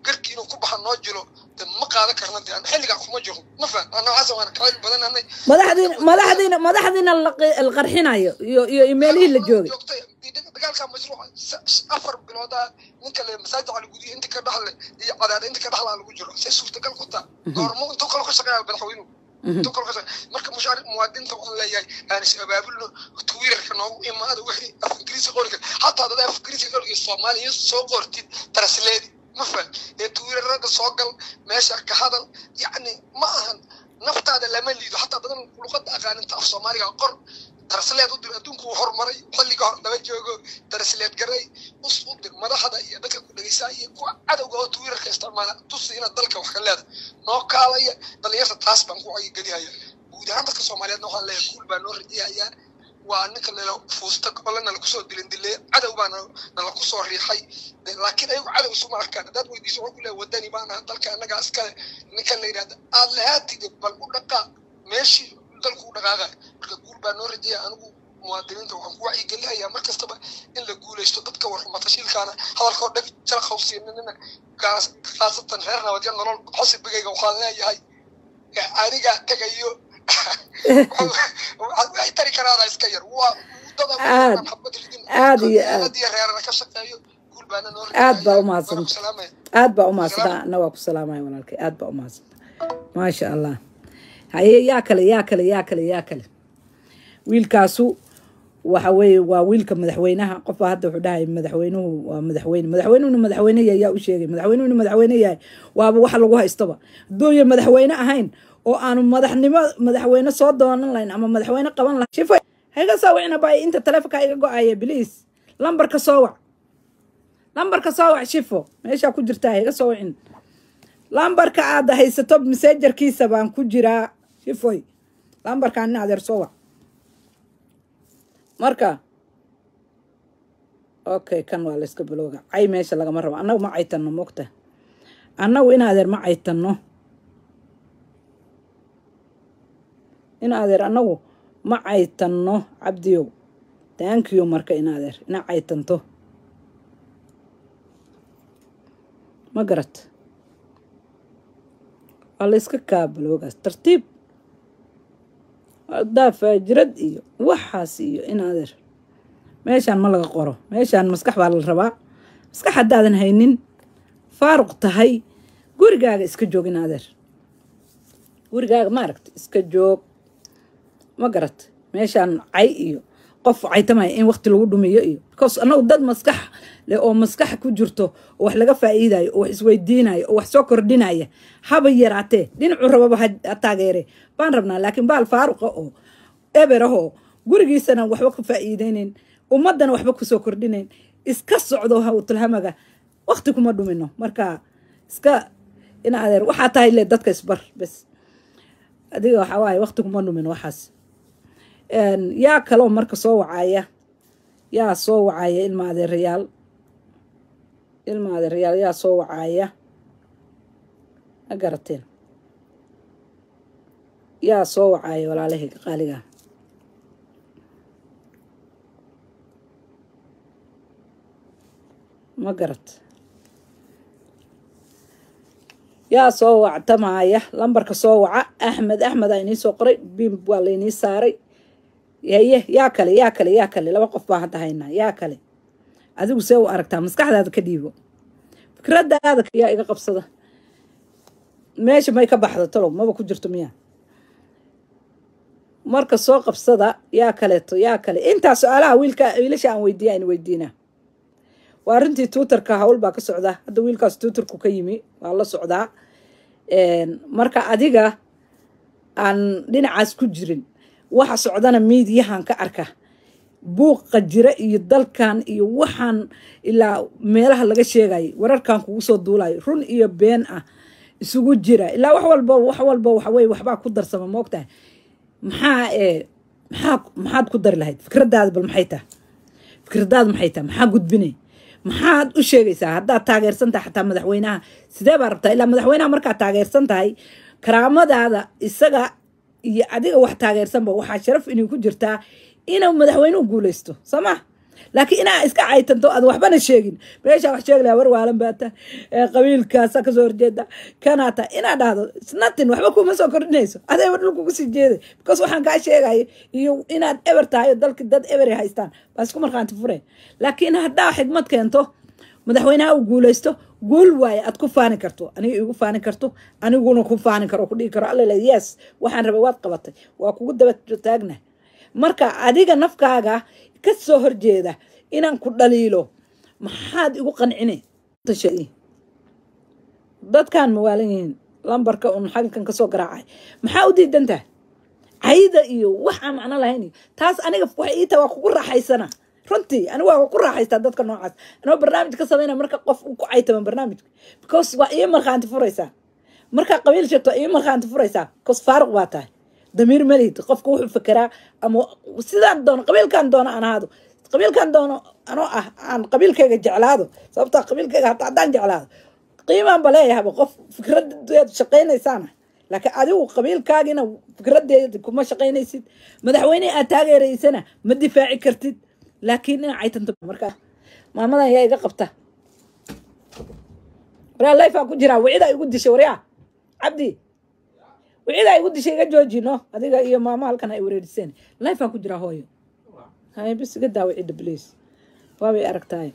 garki inuu ku baxa noo jiro de ma qaadan karna de aan xilligaa kuma jiro ma fahan ana waxaas waana kala badananay madaxdiina madaxdiina madaxdiina la qi- la qarxinayo iyo iyo imeelihii la joogay joogtay dagaalka mashruuca sa- afar biloodaa ninka le masaajid cali gudiya inta ka dhaxle iyo cadaada inta ka dhaxlaa lagu jiro say suurtagal ku taa goormo intuu kale ka shaqeeya madaxweynuhu intuu kale ka shaqeeya marka mushaar muwaadinta waxaan leeyahay aan is abaabulno twitter-ka noogu imaada wixii af ingiriisi qori kara hataa dad af ingiriisi qoriga soomaaliya soo qortid translate ma fahan ee twitterada soo gal meesha ka hadal yacni ma ahan naftaada lama liido hataa dadan luqada aqaaninta af soomaaliga qor tarsleed u dir adduunku uu horumaray xilliga hor laba joogo tarsleed garay us u dir madaxda iyo dadka ku dhegeysaa iyo kuwa cadowga oo twitterka isticmaala tusi inaad dalka wax ka leedahay noo kaalaya dhalinyarta taas baan ku wayigelihaya guud ahaan dadka soomaaliyeedna waxaan leeyahay guul baa noo rajayayaa waa ninka nala fuusta ole nala kusoo dilin dilay cadow baa na- nala kusoo riixay De- laakiin ayagu cadow isuma arkaan haddaad weydiiso wuxuu ku leeyahay wadani baan ahaa dalka annagaa iskale ninkan la yidhahda aad lahaatide bal u dhaqaa meeshii dalku u dhaqaaqay marka guul baa noo rajaya anigu muwaadiniinta waxaan ku wacyigelinayaa mar kastaba in la guuleysto dadka warxumatashiilkaana hadalkoo dheg jala khawsiinina gaas khaasatan reer nabadya nolol xosibigayga waxaan leeyahay eh, aniga tegayo waxay tari karaana iska yar waa dada Aad- xabad ridin aad iyo aad. qabiiladiyo reerana ka shaqeeyo guul baana noo Aad baa u rajaya. mahadsan. Waan ku salaamaya. aad baa umahadsantaa ana waa ku salaamaya walaalkay aad baa umahadsantaa maasha allah haye yaa kale yaa kale yaa kale yaa kale wiilkaasu waxa weeye waa wiilka madaxweynaha qofbaa hadda wuxuu dhahay madaxweynuhu waa madaxweyne madaxweynuhuna madaxweyne yahay yaa u sheegay madaxweynuhuna madaxweyne yahay waaba waxa lagu haystaba hadduuya madaxweyne ahayn oo aanu madaxnimo madaxweyne soo doonan lahayn ama madaxweyne qaban lahayn shifo hayga soo wicna bay inta taleefonka iga go-aya biliis lambarka soo wac lambarka soo wac shifo meeshaa ku jirtaa iga soo wicin lambarka aad haysato messengerkiisa baan ku jiraa shifoy lambarkaan in adeer soo wac marka okay kan waa layska bilowga cay meesha lagama rabo annagu ma caytanno mogta annagu in adeer ma caytanno in adeer annagu ma caytanno cabdiyow taankiyo marka in adeer ina caytanto ma garat waa la iska kaabaloogaas tartiib daa faajirad iyo waxaas iyo in adeer meeshaan ma laga qoro meeshaan maskax baa la rabaa maskax haddaadan haynin faaruq tahay gurigaaga iska joog in adeer gurigaaga maaragta iska joog ma garat meeshaan cay iyo qof caytamaya in waqti lagu dhumiyo iyo because annagu dad maskax leh oo maskax ku jirto oo wax laga faa'iidayo oo wax isweydiinayo oo wax soo kordhinaya haba yaraatee dhinacu rababa ha ha taageere baan rabnaa laakiin baal faaruqa oo eber ahoo gurigiisana waxba ku faa'iideyneyn ummaddana waxba kusoo kordhinayn iska socdo hawtulhamaga waqti kuma dhumino marka iska in adeer waxaa tahay le dadka isbar bes adiga waxaa waaye waqti kuma dhumin waxaas Een, yaa kaloo marka soo wacaya yaa soo wacaya ilma adeerayaal ilma adeerayaal yaa soo wacaya ma garateen yaa soo wacaya walaalahayga qaaliga ma garat yaa soo wactamaya lambarka soo waca axmed axmed aa inii soo qoray bim waa lainii saaray yaye yaa kale yaa kale yaa kale laba qof baan hadda haynaa yaa kale adigu see u aragtaa maskaxdaada ka dhiibo fikradaada yaa iga qabsada meesha may ka baxdo talow maba ku jirto miya marka soo qabsada yaa kaleeto yaa kale intaa su-aalaha wiilka wiilasha aan weydiiya aan weydiinaa waa arrintii twitterka hawl baa ka socda hadda wiilkaas twitterku ka yimi waa la socdaa marka adiga aan dhinacaas ku jirin waxa socdana miidiyahan ka arka buuqa jira iyo dalkan iyo waxaan ilaa meelaha laga sheegay wararkan kugu soo duulayo run iyo been ah isugu jira ilaa wax walba wax walba waxaweye waxbaa ku darsama moogtahay maxaa ee maxaa maxaad ku dari lahayd fikradaada bal maxay tahay fikradaada maxay tahay maxaa gudbinay maxaad u sheegaysaa haddaad taageersan tahay xataa madaxweynaha sidee baa rabtaa ilaa madaxweynaha markaad taageersan tahay karaamadaada isaga iyo adiga wax taageersanba waxaa sharaf inay ku jirtaa inuu madaxweynuhu guuleysto soo ma laakiin inaa iska caytanto aad waxbana sheegin meeshaa wax sheegi lahaa war waalan baa ta qabiilkaasa kasoo horjeeda kanaa ta inaa dhahdo snatin waxba kuma soo kordhinayso adeeba dhulka kusii jeeday because waxaan kaa sheegaya iyo inaad eber tahay oo dalki dad eber haystaan baa isku markhaanti fure laakiin haddaa xigmad keento madaxweynaha uu guulaysto guul waaye aad ku faani karto aniga igu faani karto aniguna ku faani karo ku dhigi karo alla yes waxaan rabay waad qabatay waa kugu daba taagna marka adiga nafkaaga ka soo horjeeda inaan ku dhaliilo maxaad igu qancine dadkan mawaalan yihiin lambarka un xagankan kasoo garaacay maxaa u diidantaha cayda iyo wax aan macno lahayn taas aniga waxay ii tahay waa kugu raaxaysana runtii anigu waa ku raaxaystaa dadka noocaas anoo barnaamij ka samayna marka qof uu ku caytama barnaamijka because waa ii markhaanti furaysaa markaa qabiil sheegto waa ii markhaanti furaysaa because faaruq baa tahay damiir malihid qofka wuxuu fekeraa ama sidaan doono qabiilkan doono aan ahaado qabiilkan doono anoo ah aan qabiilkayga jeclaado sababtaa qabiilkayga hataa haddaan jeclaado qiimaan ba leeyahaba qof fikradeed shaqaynaysaana laakiin adigu qabiilkaagina fikradeeda kuma shaqaynaysid madaxweyne aad taageeraysana ma difaaci kartid laakiin ina caytanto markaa maamadan yaa iga qabta waraa layfaa ku jiraa wicidaa igu dishay waryaa cabdi wicidaa igu dishay iga joojino adiga iyo maamo halkan ay wareeriseen layfaa ku jiraa hooyo hay bis iga daa wicida bliis waabay aragtaay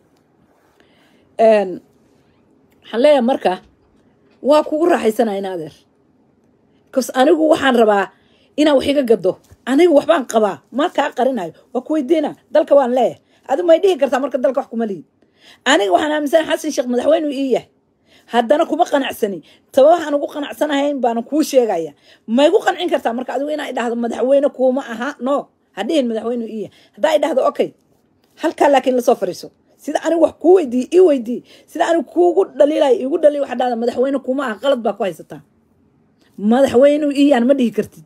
waxaan leeyahay marka waa kugu raaxaysanaa in adeer bcause anigu waxaan rabaa inaa wax iga gado aniga waxbaan qabaa ma kaa qarinayo waa ku weydiina dalka waan leeyahay adigu may dhihi kartaa marka dalka wax kuma lihin aniga waxaan aaminsana xasan sheekh madaxweynu ii yahay haddana kuma qanacsani taba waxaan ugu qanacsanahayn baana kuu sheegaya maygu qancin kartaa marka adigu inaa idhahdo madaxweyne kuuma aha no hadhihin madaxweynu ii yahay haddaa idhahdo okay halkaa laakiin lasoo fariiso sida anigu wax kuu weydiiye ii weydiiye sida anigu kuugu dhaliilay igu dhaliil waxaa dhahda madaxweyne kuma aha qalad baa ku haysataa madaxweynu iyaan ma dhihi kartid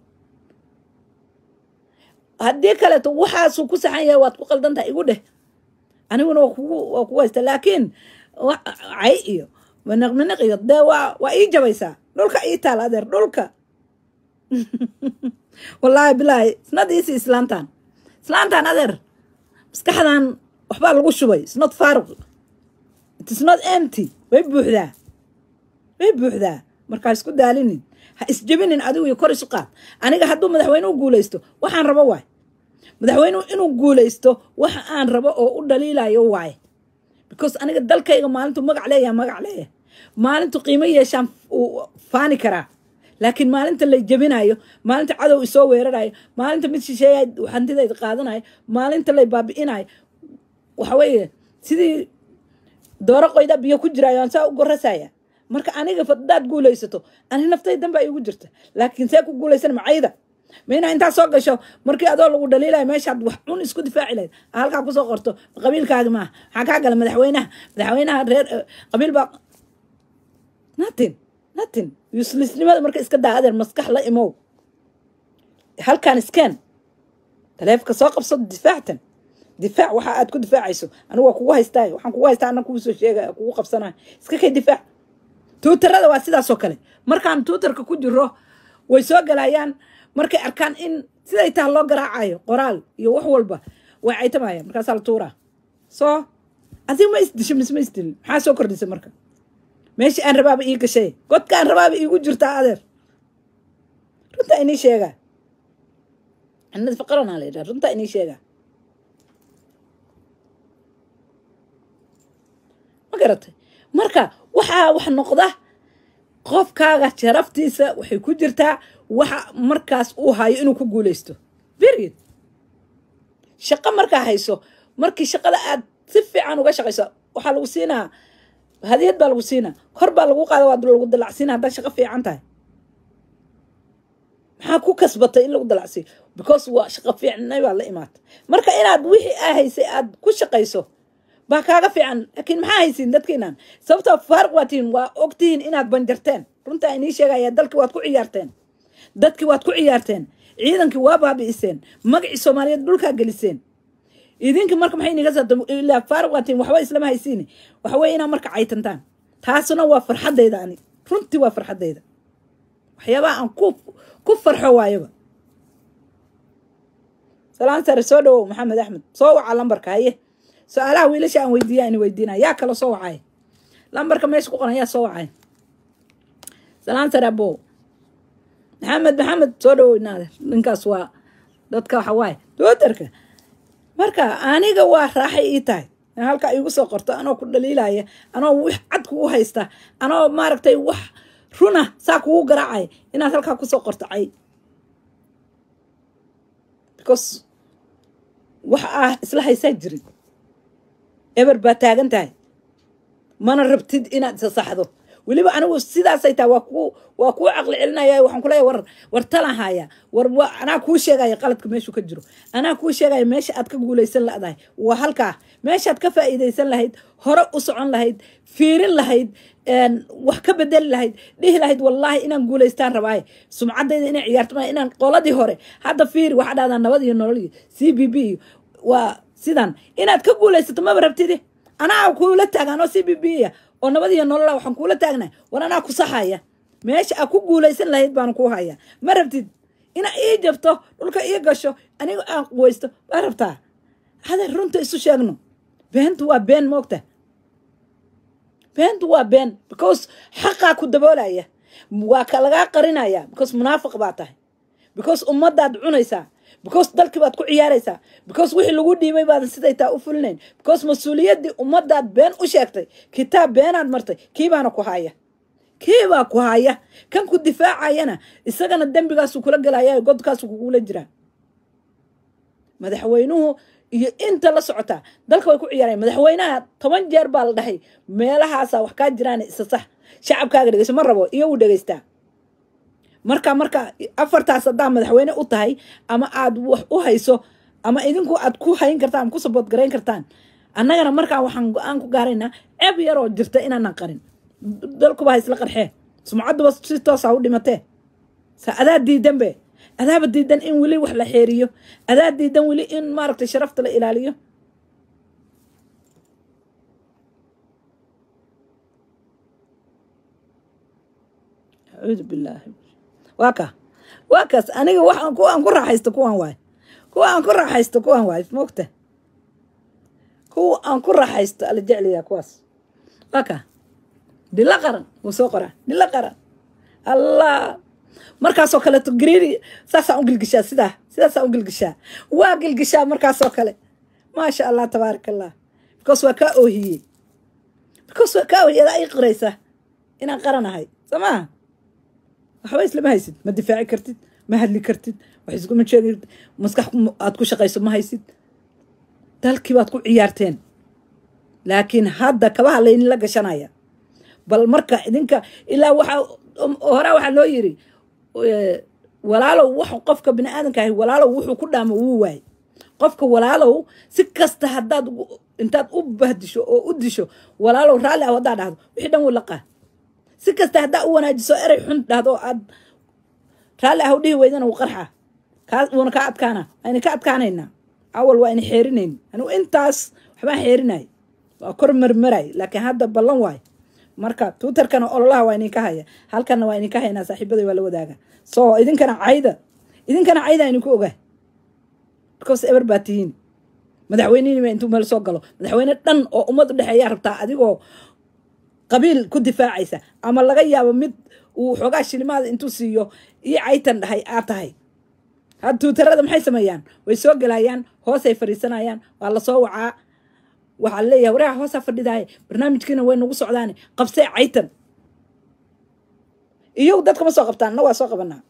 haddii kaleeto waxaasuu ku saxan yahay waad ku qaldan tahay igu dheh aniguna waa kugu waa kugu haysta laakiin cay iyo maniqminiq iyo dee waa waa ii jabaysaa dhulka ii taala adeer dhulka wallaahi bilaahi isnadiisi islaantan islaantan adeer maskaxdan waxbaa lagu shubay isnot faaruq itisnot empty way buuxdaa way buuxdaa markaa isku daalinin ha isjebinin adigu iyo kor isu qaad aniga hadduu madaxweynuhu guulaysto waxaan rabo waay madaxweynuhu inuu guulaysto waxa aan rabo oo u dhaliilayo waaye because aniga dalkayga maalintu magac leeyaha magac leeyahay maalintu qiimo yeeshaan uu faani karaa laakiin maalinta lay jebinayo maalinta cadow isoo weerarayo maalinta mid shisheeya hantidayda qaadanayo maalinta lay baabi'inayo waxa weeye sidii dooro qoyda biyo ku jiraayo aan saa u gorasaya marka aniga hadaad guulaysato ani naftaydan baa iigu jirta laakiin see ku guulaysan macayda ma inaa intaa soo gasho markii adoo lagu dhaliilayo meeshaad wax cun isku difaaci lahayd halkaa kusoo qorto qabiilkaagi maaha maxaa kaa gala madaxweynaha madaxweynaha reer qabiil baa natin natin uselessnimada marka iska daa adeer maskax la imow halkan iskeen taleefka soo qabso difaactan difaac waxa aad ku difaacayso anigu waa kugu haystaa waxaan kugu haystaa ana kugu soo sheegaya kugu qabsanaya iska kay difaac tuutarada waa sidaasoo kale markaan tuutarka ku jiro way soo galayaan markay arkaan in siday taha loo garaacayo qoraal iyo wax walba way caytamaya markaasaa la tuuraa soo adiga ma isdisho mise ma isdilin maxaa soo kordhisay marka meeshii aan rabaaba ii gashay godka aan rabaaba iigu jirtaa adeer runtaa inii sheegaa anad faqaranaa la yidhaha runtaa inii sheegaa ma garatay marka waxaa wax noqda qofkaaga sharaftiisa waxay ku jirtaa waxa markaas uu hayo inuu ku guulaysto period shaqo markaa hayso markii shaqada aad si fiican uga shaqayso waxaa lagu siinaa hadiyad baa lagu siinaa kor baa lagu qaada waa lagu dalacsiina haddaad shaqo fiican tahay maxaa ku kasbatay in lagu dalacsiiyo because waa shaqo fiicnay baa la imaata marka inaad wixii aa haysay aad ku shaqayso baa kaaga fiican laakiin maxaa haysiin dadkiinan sababtoo faaruq waa tihiin waa ogtihiin inaad banjarteen runtaa inii sheegaya dalkii waad ku ciyaarteen dadkii waad ku ciyaarteen ciidankii waa baabi'iseen magacii soomaaliyeed dhulkaa geliseen idinka marka maxay iniga saabta ilaa faaruq waa tihiin waxba islama haysiini waxa weye inaad marka caytantaan taasuna waa farxaddayda ani runtii waa farxaddayda waxyaabaha aan ku ku farxo waayaba salaan sare soo dhawow maxamed axmed soo waca lambarka haye su-aalaha wiilasha aan weydiiya aan weydiinaya yaa kale soo wacay lambarka meesha ku qoran yaa soo wacay salaan sare abo maxamed maxamed soo dhawow inaade ninkaas waa dadka waxa waaye doodarka marka aniga waa raaxay ii tahay in halkaa iigu soo qorto anoo ku dhaliilaya anoo wix cad kugu haysta anoo maaragtay wax runa saa kugu garaacay inaad halkaa kusoo qorto cay because wax ah isla haysaa jirin eber baa taagan tahay mana rabtid inaad isa saxdo weliba anigu sidaasay tahay waa ku waa kuu caqli celinaya waxaan kuleeyahay war war talan haya war wa anaa kuu sheegaya qaladka meeshuu ka jiro anaa kuu sheegaya meesha aad ka guulaysan ladahay waa halkaa meeshaad ka faa'iidaysan lahayd hore u socon lahayd fiirin lahayd wax ka bedeli lahayd dhihi lahayd wallaahi inaan guulaystaan rabaaye sumcaddayda inay ciyaarto ma inaan qoladii hore hadda fiiri waxaa dhahdaa nabad iyo nolol iyo c b b iyo waa sidan inaad ka guulaysato maba rabtidi anaa kuula taagan oo c b b ya oo nabad iyo nolola waxaan kuula taagnay war anaa ku saxaya meesha aad ku guulaysan lahayd baan ku haya ma rabtid inaa ii jabto dhulka ii gasho aniga aan quwaysto ma rabtaa hade runta isu sheegno beentu waa been moogta beentu waa been because xaqaa ku daboolaya waa ka lagaa qarinaya because munaafiq baa tahay because ummadaad cunaysaa because dalkii baad ku ciyaaraysaa because wixii lagu dhiibay baadan siday taa u fulinayn because mas-uuliyaddii ummadaad been u sheegtay kitaab beenaad martay kii baana ku haya kii baa ku haya kan ku difaacayana isagana dembigaasuu kula gelaya godkaasuu kugula jiraa madaxweynuhu iyo inta la socotaa dalka way ku ciyaarayan madaxweynaha toban jeer baa la dhahay meelahaasa wax kaa jiraan isa sax shacabkaaga dhegeyso ma rabo iyo uu dhegeystaa marka marka afartaas haddaa madaxweyne u tahay ama aad wax u hayso ama idinku aad ku hayn kartaan ama ku sabood garayn kartaan annagana markaa waxaan go-aan ku gaaraynaa ceeb yaroo jirta inaanan qarin dalkuba ha isla qarxee sumcadduba si toosa u dhimatee sa adaa diidanbe adaaba diidan in weli wax la xeeriyo adaa diidan weli in maaragtay sharafta la ilaaliyo acuudu billaahi waa ka waa kaas aniga waxaan kuwaan ku raaxaysto kuwaan waay kuwa aan ku raaxaysto kuwaan waay mogta kuwa aan ku raaxaysto ala jecliyaa kuwaas waa ka dila qaran wuu soo qoraa dila qaran allah markaasoo kaleeto gariiri saasaan u gilgishaa sidaa sidaasaan u gilgishaa waa gilgishaa markaasoo kale maasha allah tabaaraka allah because waa kaa oohiyey because waa kaa oohiyey adaa ii qiraysa inaan qaranahay soo maaha waxba islama haysid ma difaaci kartid ma hadli kartid wax iskuma sheegi kartid maskax aad ku shaqayso ma haysid dalkii baad ku ciyaarteen laakiin hadda kabaha laynila gashanaya bal marka idinka ilaa waxaa horaa waxaa loo yiri walaalow wax qofka bini aadanka ahi walaalow wuxuu ku dhaamo wuu waay qofka walaalow si kasta haddaad intaad u bahdisho oo u disho walaalow raalli ah haddaa dhahdo wixii dhan wuu laqaa si kasta haddaa u wanaajiso erey xun dhahdo aad raalli ah u dhihi weydana wuu qarxa kaa wuuna kaa adkaana ayna ka adkaanaynaa awal waa ayna xeerinayn anigu intaas waxbaan xeerinay waa kor marmaray laakiin hadda ballan waay marka twitterkana ololaha waa idinka haya halkana waa idinka haynaa saaxiibaday waa la wadaaga so idinkana cayda idinkana cayda idinku ogaa because eber baa tihiin madaxweynihii intuu meel soo galo madaxweyne dhan oo ummad u dhexeeyaa rabtaa adigoo qabiil ku difaacaysa ama laga yaabo mid uu xoogaa shilimaada intuu siiyo iyo caytan dhahay aad tahay had twitterada maxay sameeyaan way soo gelayaan hoosay fadhiisanayaan waa lasoo wacaa waxaa leeyahay wareeha hoosaa fadhidaay barnaamijkiina way nagu socdaane qabsee caytan iyagu dadka ma soo qabtaan anna waa soo qabanaa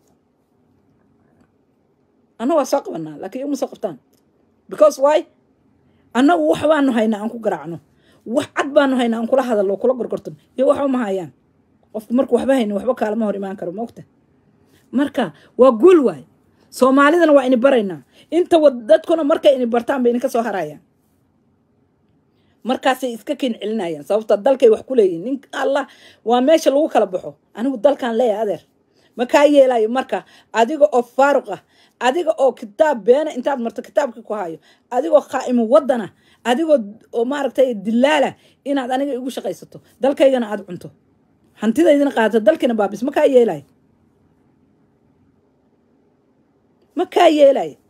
anna waa soo qabanaa laakiin iyagu ma soo qabtaan because why annagu wax baanu haynaa aan ku garaacno wax cad baanu haynaa aan kula hadallo kula gorgortano iyo waxba ma hayaan qofku marku waxba haynin waxba kaalama hor imaan karo maogta marka waa guul waay soomaalidana waa ini baraynaa inta dadkuna markay ini bartaan bay idinka soo harayaan markaasay iska ken celinayaan sababta dalkay wax ku leeyihin nin allah waa meesha lagu kala baxo anigu dalkaan leeyahay adeer ma kaa yeelayo marka adiga oo faaruq ah adiga oo kitaab beena intaad marto kitaabkii ku hayo adigoo khaa'imo wadana adigoo oo maaragtay dilaala inaad aniga igu shaqaysato dalkaygana aada cunto hantidaydina qaadato dalkiina baabis ma kaa yeelayo ma kaa yeelayo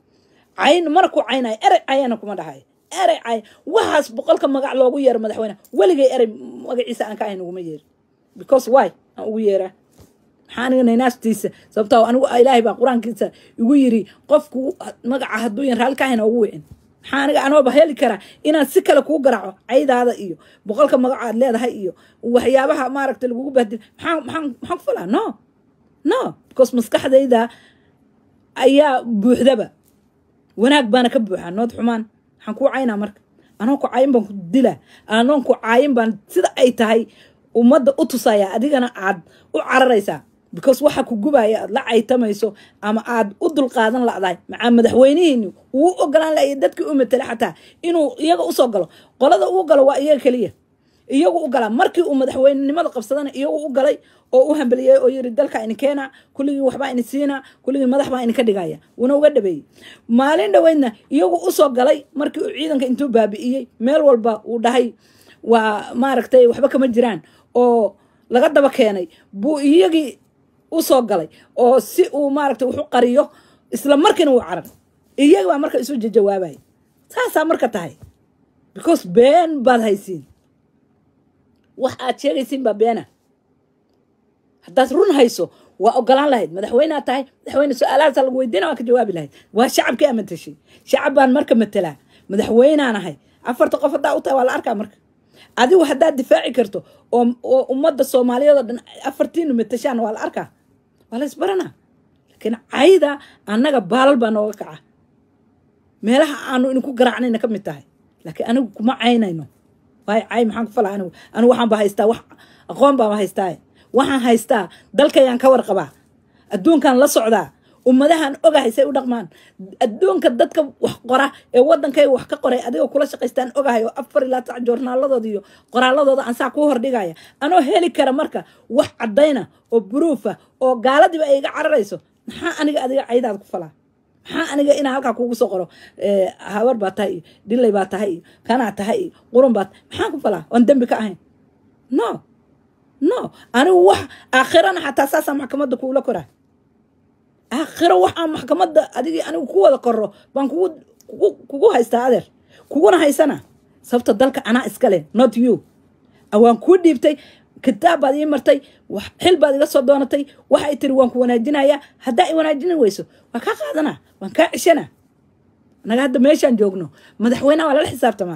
cayn mana ku caynayo erey cayana kuma dhahayo erey cay waxaas boqolka magac loogu yeero madaxweyne weligay erey magaciisa aan ka ahayn uguma yeeri because why aan ugu yeeraa maxaa aniga naynaastiisa sababtoo anigu ilaahay baa qur-aankiisa igu yiri qofku magaca hadduu yan raalli ka ahayn ugu wicin maxaa aniga anooba heli karaa inaan si kale kuu garaaco caydaada iyo boqolka magaco aad leedahay iyo waxyaabaha maaragta lagugu bahdil maxaa maxaan maxaan ku falaa no no because maskaxdayda ayaa buuxdaba wanaag baana ka buuxaa nood xumaan waxaan kuu caynaa marka anoon ku caayin baan ku dilaa anoon ku caayin baan sida ay tahay ummadda u tusaya adigana aad u cararaysaa because waxa ku gubaya aad la caytamayso ama aad u dulqaadan ladahay macaa madaxweynihiini wuu ogolaan laaya dadkii u matela xataa inuu iyaga usoo galo qolada uu galo waa iyaga keliya iyagu u galaa markii uu madaxweynenimada qabsadana iyagu u galay oo u hambeliyey oo yiri dalka ini keena kulligii waxbaa ini siina kulligii madax baa ini ka dhigaya wuuna uga dhabeeyey maalin dhoweydna iyagu usoo galay markii uu ciidanka intuu baabi'iyey meel walba uu dhahay waa maaragtay waxba kama jiraan oo laga daba keenay buu iyagii usoo galay oo si uu maaragtay waxu qariyo isla markiina wuu carar iyagi baa marka isu jawaabaya saasaa marka tahay because been baad haysiin wax aad sheegaysiin baa beena haddaad run hayso waa ogolaan lahayd madaxweynead tahay madaxweyne su-aalahaasa lagu weydiina waa ka jawaabi lahayd waa shacabkii aa matashay shacab baan marka matelaa madaxweynaan ahay afarta qof haddaa u tahay waa la arkaa marka adigu haddaad difaaci karto oo oo ummadda soomaaliyeed oo dhan afartiinu matashaan waa la arkaa waa la isbaranaa laakiin cayda annaga baalal baa nooga kaca meelaha aanu idinku garaacnayna ka mid tahay laakiin anigu kuma caynayno waayo cay maxaan ku falaa anigu anigu waxaan ba haystaa wax aqoon baaba haystaa waxaan haystaa dalkayaan ka warqabaa adduunkan la socdaa ummadahan ogahay say u dhaqmaan adduunka dadka wax qora ee wadankayga wax ka qoray adigoo kula shaqaystaan ogahay oo afar ilaa sac joornaaladooda iyo qoraaladooda aan saa kuu hordhigaya anoo heli kara marka wax caddayna oo buruufa oo gaaladiiba ay iga cararayso maxaa aniga adiga caydaad ku falaa maxaa aniga inaa halkaa kuugu soo qoro habar baa tahay iyo dhilay baa tahay iyo kanaa tahay iyo qurun baa tahay maxaan ku falaa oon dembi ka ahayn no no anigu wax aakhirana xataa saasaa maxkamadda kuula koraa aakhiro waxaan maxkamadda adigii anigu ku wada koro baan kugu kugu kugu haystaa adeer kuguna haysana sababta dalka anaa iskale not you waan kuu dhiibtay kitaab baad ii martay xil baad iga soo doonatay waxay tiri waan ku wanaajinayaa haddaa i wanaajini weyso waan kaa qaadanaa waan kaa ceshana anaga hadda meeshaan joogno madaxweyneha waa lala xisaabtamaa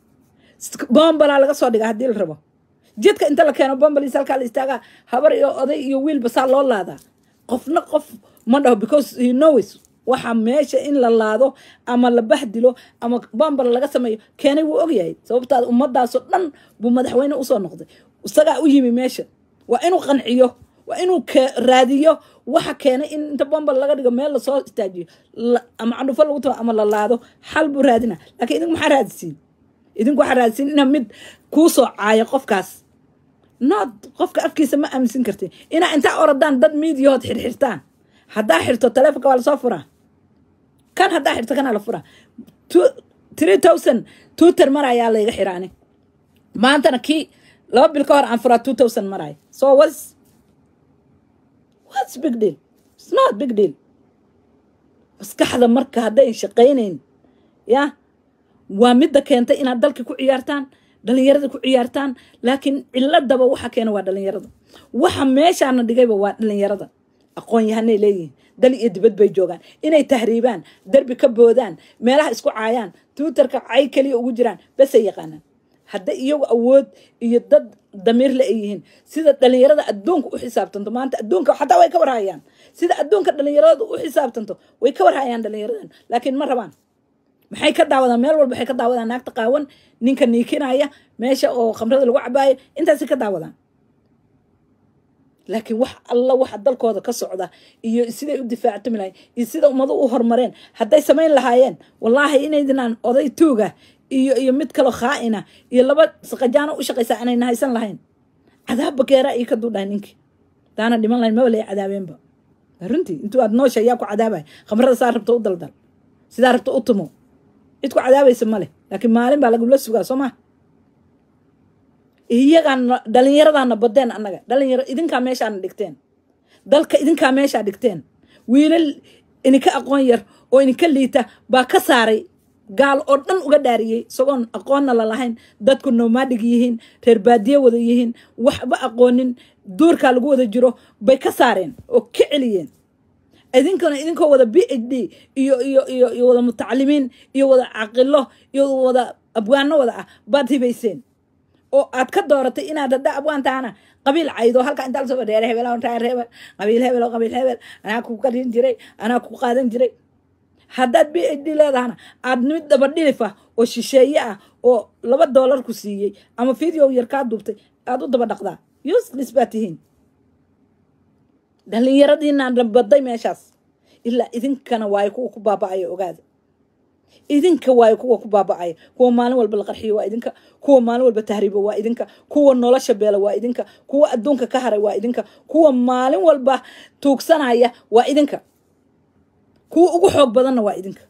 bombalaa laga soo dhigaa haddii la rabo jidka inta la keeno bombaliis halkaa la istaagaa habar iyo oday iyo wiilba saa loo laadaa qofna qof ma dhaho because he knows waxa meesha in la laado ama la bahdilo ama bombal laga sameeyo keenay wuu ogyahay sababtaad ummadaasoo dhan buu madaxweyne usoo noqday isagaa u yimi meesha waa inuu qanciyo waa inuu raadiyo waxa keenay in inta bombal laga dhigo meel lasoo istaajiyo ama candhufo lagu tao ama la laado xal buu raadina lakiin idinku maxaa raadisiin idinku waxaa raadisiin ina mid kuu soo caayo qofkaas nood qofka afkiisa ma aaminsan karti inaa intaa oradaan dad miidiyahood xirxirtaan haddaa xirto taleefonka waa lasoo furaa kan haddaa xirto kanaa la furaa three thousand tuuter mar ayaa layga xiraani maantana kii laba bil ka hor aan furaa two thousand maraay so whats whats big deal it's not big deal maskaxda marka hadday shaqaynayn ya waa midda keentay inaad dalka ku ciyaartaan dhalinyarada ku ciyaartaan laakiin ciladaba waxa keena waa dhalinyarada waxa meeshaana dhigayba waa dhalinyarada aqoon yahanay leeyihiin dal iyo dibad bay joogaan inay tahriibaan derbi ka boodaan meelaha isku caayaan twitterka cay keliya ugu jiraan basay yaqaanaan hadday iyagu awood iyo dad damiirle ay yihiin sida dhalinyarada adduunka u xisaabtanto maanta adduunka xataa way ka warhayaan sida adduunka dhalinyarada u xisaabtanto way ka warhayaan dhalinyaradan laakiin ma rabaan maxay ka daawadaan meel walba waxay ka daawadaan naagta qaawan ninka niikinaya meesha oo khamrada lagu cabaayo intaasay ka daawadaan laakiin wax alla waxa dalkooda ka socda iyo siday u difaactami lahayen iyo sida ummadu u horumareen hadday samayn lahaayeen wallaahi inaydinaan oday tuuga iyo iyo mid kaloo khaa'ina iyo laba saqajaano u shaqaysaa inayna haysan lahayn cadaab bakeera iyo ka duudhahay ninkii daana dhiman lahayn maba lay cadaabeenba runtii intuu aad noosha ayaa ku cadaabaya khamrada saa rabta u daldal sidaa rabta u tumo cid ku cadaabaysa ma leh laakiin maalin baa lagula sugaa soo maa iyagaana dhalinyaradaana badeen annaga dhalinyaro idinkaa meeshaana dhigteen dalka idinkaa meeshaa dhigteen wiilal ininka aqoon yar oo idinka liita baa ka saaray gaal oo dhan uga dhaariyey isagoon aqoonna lalahayn dadku nomaadig yihiin reer baadiye wada yihiin waxba aqoonin duurkaa lagu wada jiro bay ka saareen oo ka celiyeen idinkana idinkoo wada b h d iyo iyo iyo iyo wada mutacalimiin iyo wada caqilo iyo wada abwaano wada ah baad hibayseen oo aad ka dooratay inaad hadda abwaantaana qabiil caydo halka intaa lasoo reer hebel reer hebel qabiil hebel qabiil hebel anaa ku qarin jiray anaa ku qaadan jiray haddaad b h d leedahana aad mid daba dhilif ah oo shisheeye ah oo laba doolar ku siiyey ama video yar kaa duubtay aad u daba dhaqdaa useless baa tihiin dhallinyaradiinaan baday meeshaas ilaa idinkana waayo kuwa ku baaba'aya ogaada idinka waayo kuwa ku baaba'aya kuwa maalin walba la qarxiyo waa idinka kuwa maalin walba tahriibo waa idinka kuwa nolosha beela waa idinka kuwa adduunka ka haray waa idinka kuwa maalin walba tuugsanaya waa idinka kuwa ugu xoog badanna waa idinka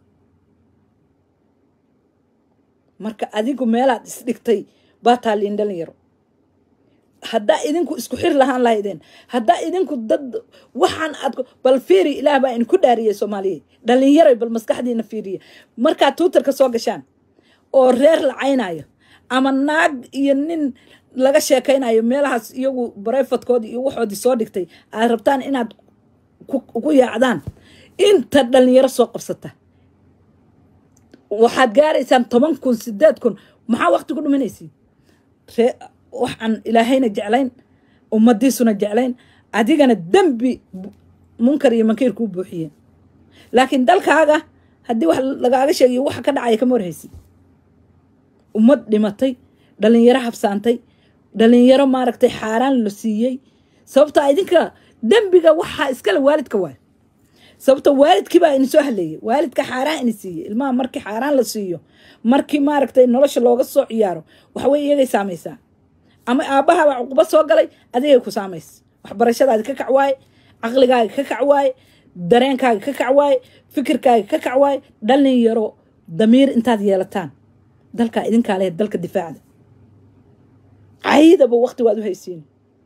marka adigu meelaad isdhigtay baa taaliin dhalinyaro haddaa idinku isku xir lahaan lahaydeen haddaa idinku dad waxaan aad bal fiiri ilaah baa idinku dhaariyay soomaaliyeed dhalinyaray bal maskaxdiina fiiriya markaad tuutarka soo gashaan oo reer la caynayo ama naag iyo nin laga sheekaynayo meelahaas iyagu barayfadkoodii iyo waxoodii soo dhigtay aad rabtaan inaad ku yaacdaan inta dhalinyaro soo qabsata waxaad gaaraysaan toban kun sideed kun maxaa waqti ku dhuminaysiin wax aan ilaahayna jeclayn ummadiisuna jeclayn adigana dembi munkar iyo mankiir kuu buuxiyeen laakiin dalkaaga haddii wax lagaaga sheegayo waxa ka dhacaya kama warhaysid ummad dhimatay dhalinyaro habsaantay dhalinyaro maaragtay xaaraan la siiyey sababtaa idinka dembiga waxaa iskale waalidka waay sababta waalidkii baa ini soo haleeyay waalidka xaaraan ini siiyey ilmaha markii xaaraan la siiyo markii maaragtay nolosha looga soo ciyaaro waxawey iyagay saamaysaa ama aabbahabaa cuquba soo galay adigay ku saamaysa waxbarashadaadi ka kac waaye caqligaaga ka kac waaye dareenkaaga ka kac waaye fikirkaaga ka kac waaye dhallin yaro damiir intaad yeelataan dalkaa idinkaa lehed dalka difaacda caydaba waqti waad u haysiin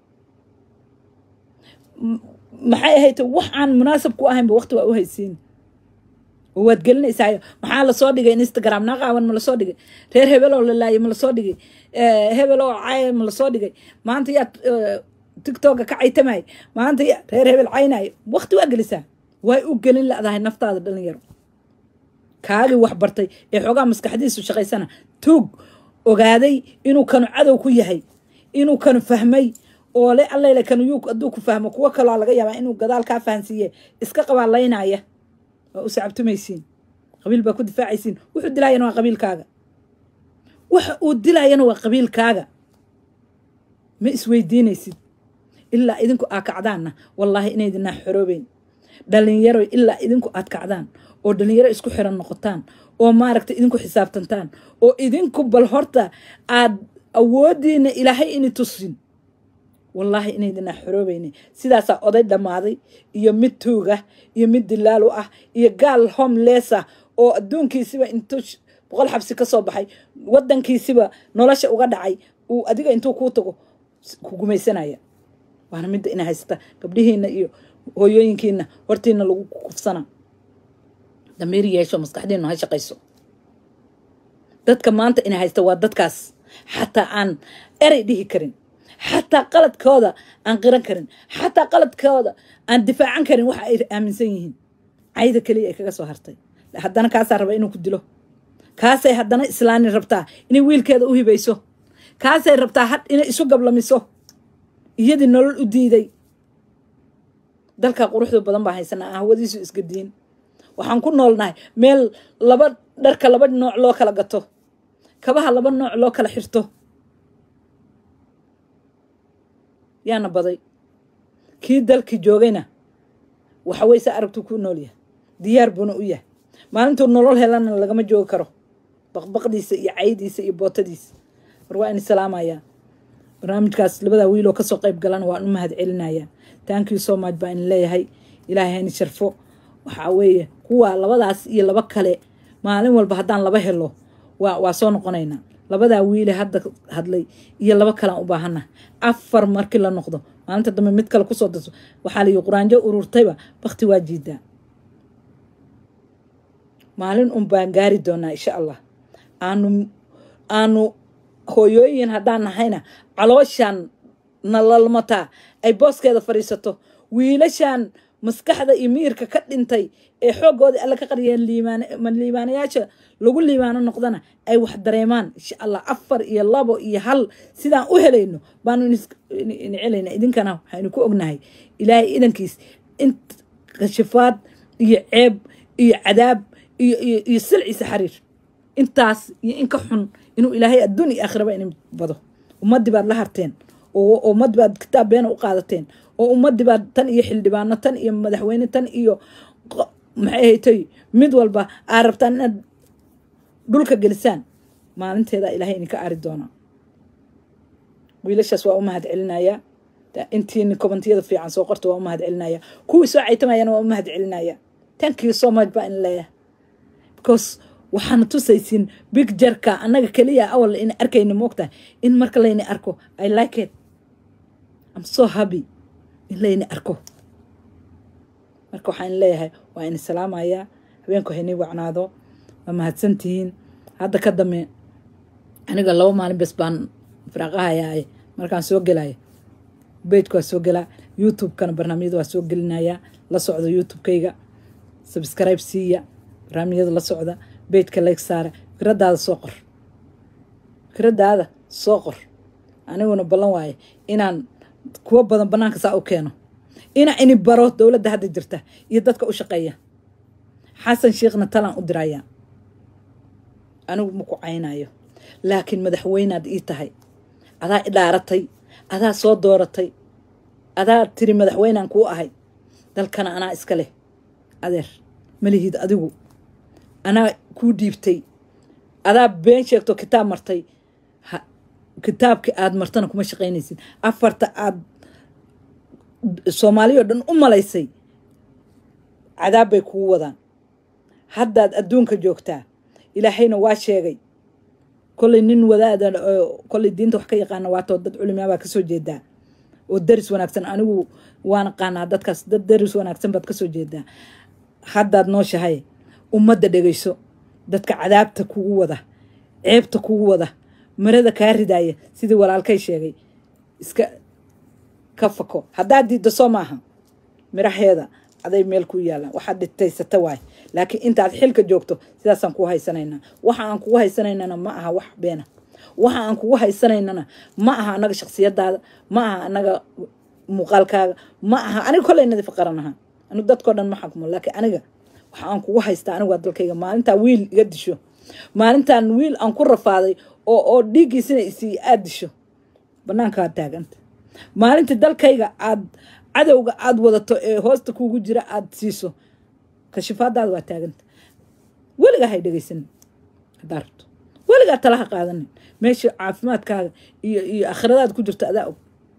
maxay ahayd wax aan munaasab ku ahaynba waqti waa u haysiin oo waad gelinaysaa maxaa lasoo dhigay instagram naqaawan ma lasoo dhigay reer hebeloo la laayay ma lasoo dhigay hebeloo caaya ma lasoo dhigay maanta yaa tictoka ka caytamay maanta ya reer hebel caynaayo waqti waa gelisaa way u gelin ladahay naftaada dhalinyaro kaagii wax bartay ee xoogaa maskaxdiisu shaqaysana tuug ogaaday inuu kanu cadow ku yahay inuu kanu fahmay oo le allele kanu yuu hadduu ku fahmo kuwo kaloo laga yaabaa inuu gadaal kaa fahansiiye iska qabaalaynaya waa u sacabtumaysiin qabiil baa ku difaacaysiin wuxuu dilaayana waa qabiilkaaga waxa uu dilaayana waa qabiilkaaga ma isweydiinaysid ilaa idinku aa kacdaanna wallaahi inaydinaa xoroobeyn dhalinyaro ilaa idinku aad kacdaan oo dhalinyaro isku xiran noqotaan oo maaragta idinku xisaabtantaan oo idinku bal horta aad awoodiina ilaahay ini tusin wallaahi inaydinaa xoroobeyne sidaasaa oday dhammaaday iyo mid tuugah iyo mid dilaalu ah iyo gaal homelessa oo adduunkiisiba intuu boqol xabsi ka soo baxay wadankiisiba nolosha uga dhacay uu adiga intuu kuu tago ku gumaysanaya waana midda ina haysata gabdhihiina iyo hooyooyinkiina hortiina lagu kufsana damiir yeesho maskaxdiinu ha shaqayso dadka maanta ina haysta waa dadkaas xataa aan erey dhihi karin xataa qaladkooda aan qiran karin xataa qaladkooda aan difaacan karin waxa ay aaminsan yihiin cayda keliya ay kaga soo hartay haddana kaasaa raba inuu ku dilo kaasay haddana islaani rabtaa inay wiilkeeda u hibayso kaasay rabtaa had inay isu gablamiso iyadii nolol u diiday dalkaa quruxda badan baa haysanaa aan hawadiisu isgadiin waxaan ku noolnahay meel laba dharka laba nooc loo kala gato kabaha laba nooc loo kala xirto yaana baday kii dalkii joogayna waxawey sa aragtuu ku nool yahay diyaar buuna u yahay maalintuu nolol helana lagama joogi karo baqbaqdiisa iyo caydiisa iyo bootadiisa war waa in salaamayaa barnaamijkaas labadaa wiiloo kasoo qayb galana waan u mahad celinayaa thank you so much baa in leeyahay ilaahay hayni sharfo waxaa weeye kuwa labadaas iyo laba kale maalin walba haddaan laba helo waa waa soo noqonaynaa labadaa wiile hadda hadlay iyo laba kalean u baahana afar markii la noqdo maalinta dambe mid kale kusoo darso waxaa layi quraanjo ururtayba bakti waa jiidaa maalin un baan gaari doonaa insha allah aanu aanu hooyooyin haddaan nahayna calooshaan nalalmataa ay booskeeda fadhiisato wiilashaan maskaxda iyo miirka ka dhintay ee xooggoodii alle ka qariyeen liimaan liibaanayaasha lagu liibaano noqdana ay wax dareemaan insha allah afar iyo labo iyo hal sidaan u helayno baanu ini celayna idinkana waxaynu ku ognahay ilaahay idankiis in kashifaad iyo ceeb iyo cadaab iyo iyo iyo silciisa xariir intaas iyo in ka xun inuu ilaahay adduun iyo aakhiraba inin bado ummaddii baad la harteen oo ummaddii baad kitaab beena u qaadateen oo ummaddii baad tan iyo xildhibaano tan iyo madaxweyne tan iyo maxay haytay mid walba aa rabtaan inaad dhulka gelisaan maalinteeda ilaahay idinka ari doonaa wiilashaas waa u mahad celinayaa intiini kobantiyada fiican soo qorta waa u mahad celinaya kuwii soo caytamayana waa u mahad celinaya thank you so much baa in leeyahay because waxaana tusaysiin big jarka annaga keliya awal in arkayna moogtahay in marka layni arko i like it i'm so happy in layni arko marka waxaan leeyahay waa ini salaamayaa habeenku haynii wacnaado waa mahadsantihiin hadda ka dame aniga laba maalin bes baan firaaqahayaaye markaan soo gelaya bejka waa soo gelaa youtube-kana barnaamijyada waa soo gelinayaa la socda youtube-kayga subscribe siiya barnaamijyada la socda bejka like saara fikradaada soo qor fikradaada soo qor aniguna ballan waaye inaan kuwo badan banaanka saa u keeno inaa ini baro dowladda hadda jirta iyo dadka u shaqeeya xasan sheekhna talaan u diraya anigu ma ku caynayo laakiin madaxweynaad ii tahay adaa i dhaaratay adaa soo dooratay adaa tiri madaxweynaan kuu ahay dalkana anaa iska leh adeer malihid adigu anaa kuu dhiibtay adaa been sheegto kitaab martay kitaabkii aad martana kuma shaqaynaysid afarta aad soomaaliya o dhan u malaysay cadaab bay kugu wadaan haddaad adduunka joogtaa ilaahayna waa sheegay kollay nin wadaada kollay diinta wax ka yaqaana waatoo dad culimaa baa kasoo jeedaa oo daris wanaagsan anigu waan aqaanaa dadkaas dad daris wanaagsan baad kasoo jeedaa haddaad nooshahay ummadda dhegayso dadka cadaabta kugu wada ceebta kugu wada marada kaa ridaaya sidii walaalkay sheegay iska ka fako haddaad diiddo soo maaha miraheeda aday meel ku yaalaan waxaad dhitaysata waay laakiin intaad xilka joogto sidaasaan kuu haysanaynaa waxa aan kugu haysanaynana ma aha wax beena waxa aan kugu haysanaynana ma aha anaga shaksiyadaada ma aha anaga muuqaalkaaga ma aha aniga kolley nadiif qaran aha anigu dadkao dhan ma xakmo laakiin aniga waxa aan kugu haystaa anigu waa dalkayga maalintaa wiil iga disho maalintaan wiil aan ku rafaaday oo oo dhiiggiisina isii aad disho banaankaa taaganta maalinta dalkayga aad cadowga aad wadato ee hoosta kuugu jira aad siiso kashifaadaada waa taaganta weligaa hay dhegaysanin haddaa rabto weligaa talaha qaadanin meesha caafimaadkaaga iyo iyo akhiradaad ku jirto adaa og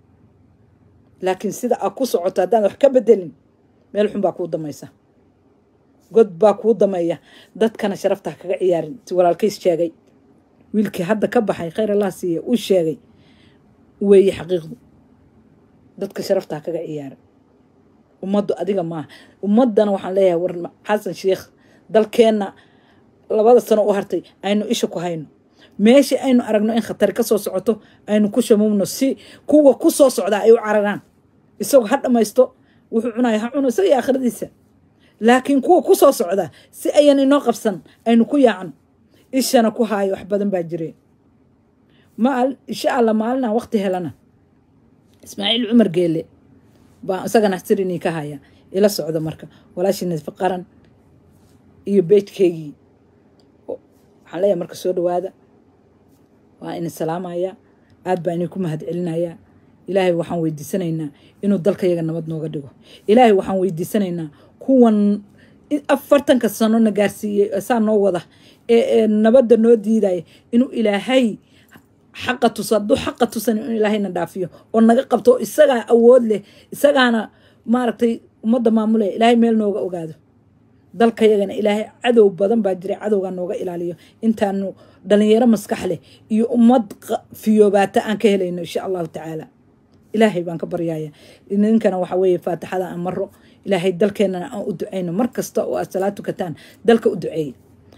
laakiin sida aad ku socoto haddaan wax ka bedelin meel xun baa kuu damaysa god baa kuu dameeya dadkana sharafta ha kaga ciyaarin si walaalkays sheegay wiilkii hadda ka baxay khayr allah siiya uu sheegay weeye xaqiiqdu dadka sharafta ha kaga ciyaarin ummaddu adiga maaha ummaddana waxaan leeyahay war xasan sheikh dalkeenna labada sano u hartay aynu isha ku hayno meesha aynu aragno in khatari ka soo socoto aynu ku shamuumno si kuwa ku soo socdaa ay u cararaan isagoo ha dhammaysto wuxuu cunayo ha cuno isaga iyo aakhiradiisa laakiin kuwa ku soo socda si ayan inoo qabsan aynu ku yaacno ishana ku haayo wax badan baa jireen maal insha allah maalinaan waqti helana ismaaciil cumar geele baa isagana sirinii ka haya ila socda marka walaashii nadfi qaran iyo beejkeygii waxaan leeyahay marka soo dhawaada waa ini salaamaya aad baa inii ku mahad celinayaa ilaahay waxaan weydiisanaynaa inuu dalkayaga nabad nooga dhigo ilaahay waxaan weydiisanaynaa kuwan afartanka sano na gaarsiiyey saa noo wada ee nabadda noo diidaya inuu ilaahay xaqa tuso hadduu xaqa tusan inuu ilaahayna dhaafiyo oo naga qabto oo isagaa awood leh isagaana maaragtay ummadda maamulaya ilaahay meel nooga ogaado dalkayagana ilaahay cadow badan baa jiray cadowgaa nooga ilaaliyo intaanu dhalinyaro maskax leh iyo ummad fiyoobaata aan ka helayno insha allahu tacaala ilaahay baan ka baryaya ninkana waxa weeye faatixada aan maro ilaahay dalkeenana aan u ducayno mar kasta oo aad salaad tukataan dalka u duceeya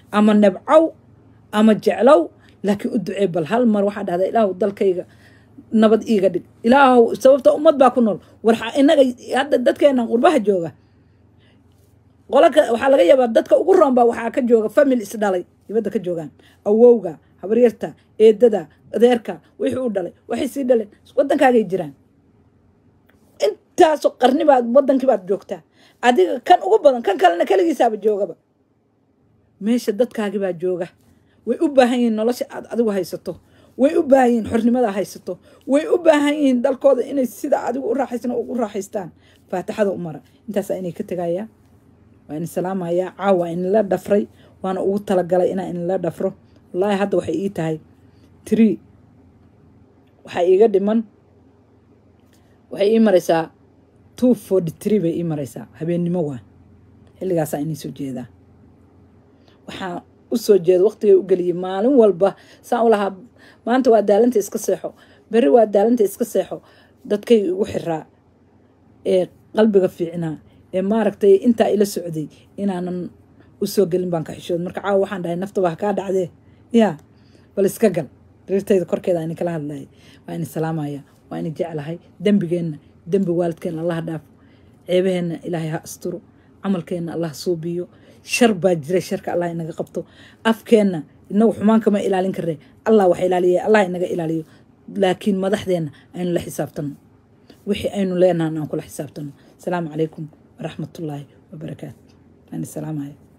ama nebcow ama jeclow laakiin u ducee bal hal mar waxaa dhahdaa ilaahu dalkayga nabad iiga dhig ilaahu sababta ummad baa ku nool war inaga hadda dadkeena qurbaha jooga qolaka waxaa laga yaabaa dadka ugu roonbaa waxaa ka jooga famil isdhalay dibadda ka joogaan awowga habaryarta eedada adeerka wixii u dhalay waxay sii dhaleen waddankaagay jiraan intaasoo qarni baad waddankii baad joogtaa adiga kan ugu badan kan kalena keligiisaaba joogaba meesha dadkaagii baa jooga way u baahan yihiin nolosha aad adigu haysato way u baahan yihiin xornimada haysato way u baahan yihiin dalkooda inay sida adigu u raaxaysan ugu raaxaystaan faatixada u mara intaasaa inay ka tegayaa waa in salaamayaa caawa inla dhafray waana ugu talagalay inaa inla dhafro wallaahi hadda waxay ii tahay tree waxaa iiga dhiman waxay ii maraysaa two forty tree bay ii maraysaa habeennimo waa xilligaasaa inay soo jeedaa waxaa usoo jeeda waqtigay u geliyay maalin walba saan u lahaa maanta waa daalanta iska seexo berri waa daalanta iska seexo dadkay igu xiraa ee qalbiga fiicnaa ee maaragtay intaa ila socday inaanan usoo gelin baan ka xishood marka caawa waxaan dhahay naftaba ha kaa dhacdee yaa bal iska gal riirtayda korkeeda ini kala hadlayay waa ini salaamaya waa ini jeclahay dembigeenna dembi waalidkeenna allah dhaafo ceebaheenna ilaahay ha asturo camalkeenna allah suubiyo shar baa jira sharka allah inaga qabto afkeenna inagu xumaan kama ilaalin karne allah wax ilaaliya allah inaga ilaaliyo laakiin madaxdeenna aynu la xisaabtano wixii aynu leenahan aan kula xisaabtano asalaamu calaykum waraxmatullaahi wabarakaatu aan salaamaya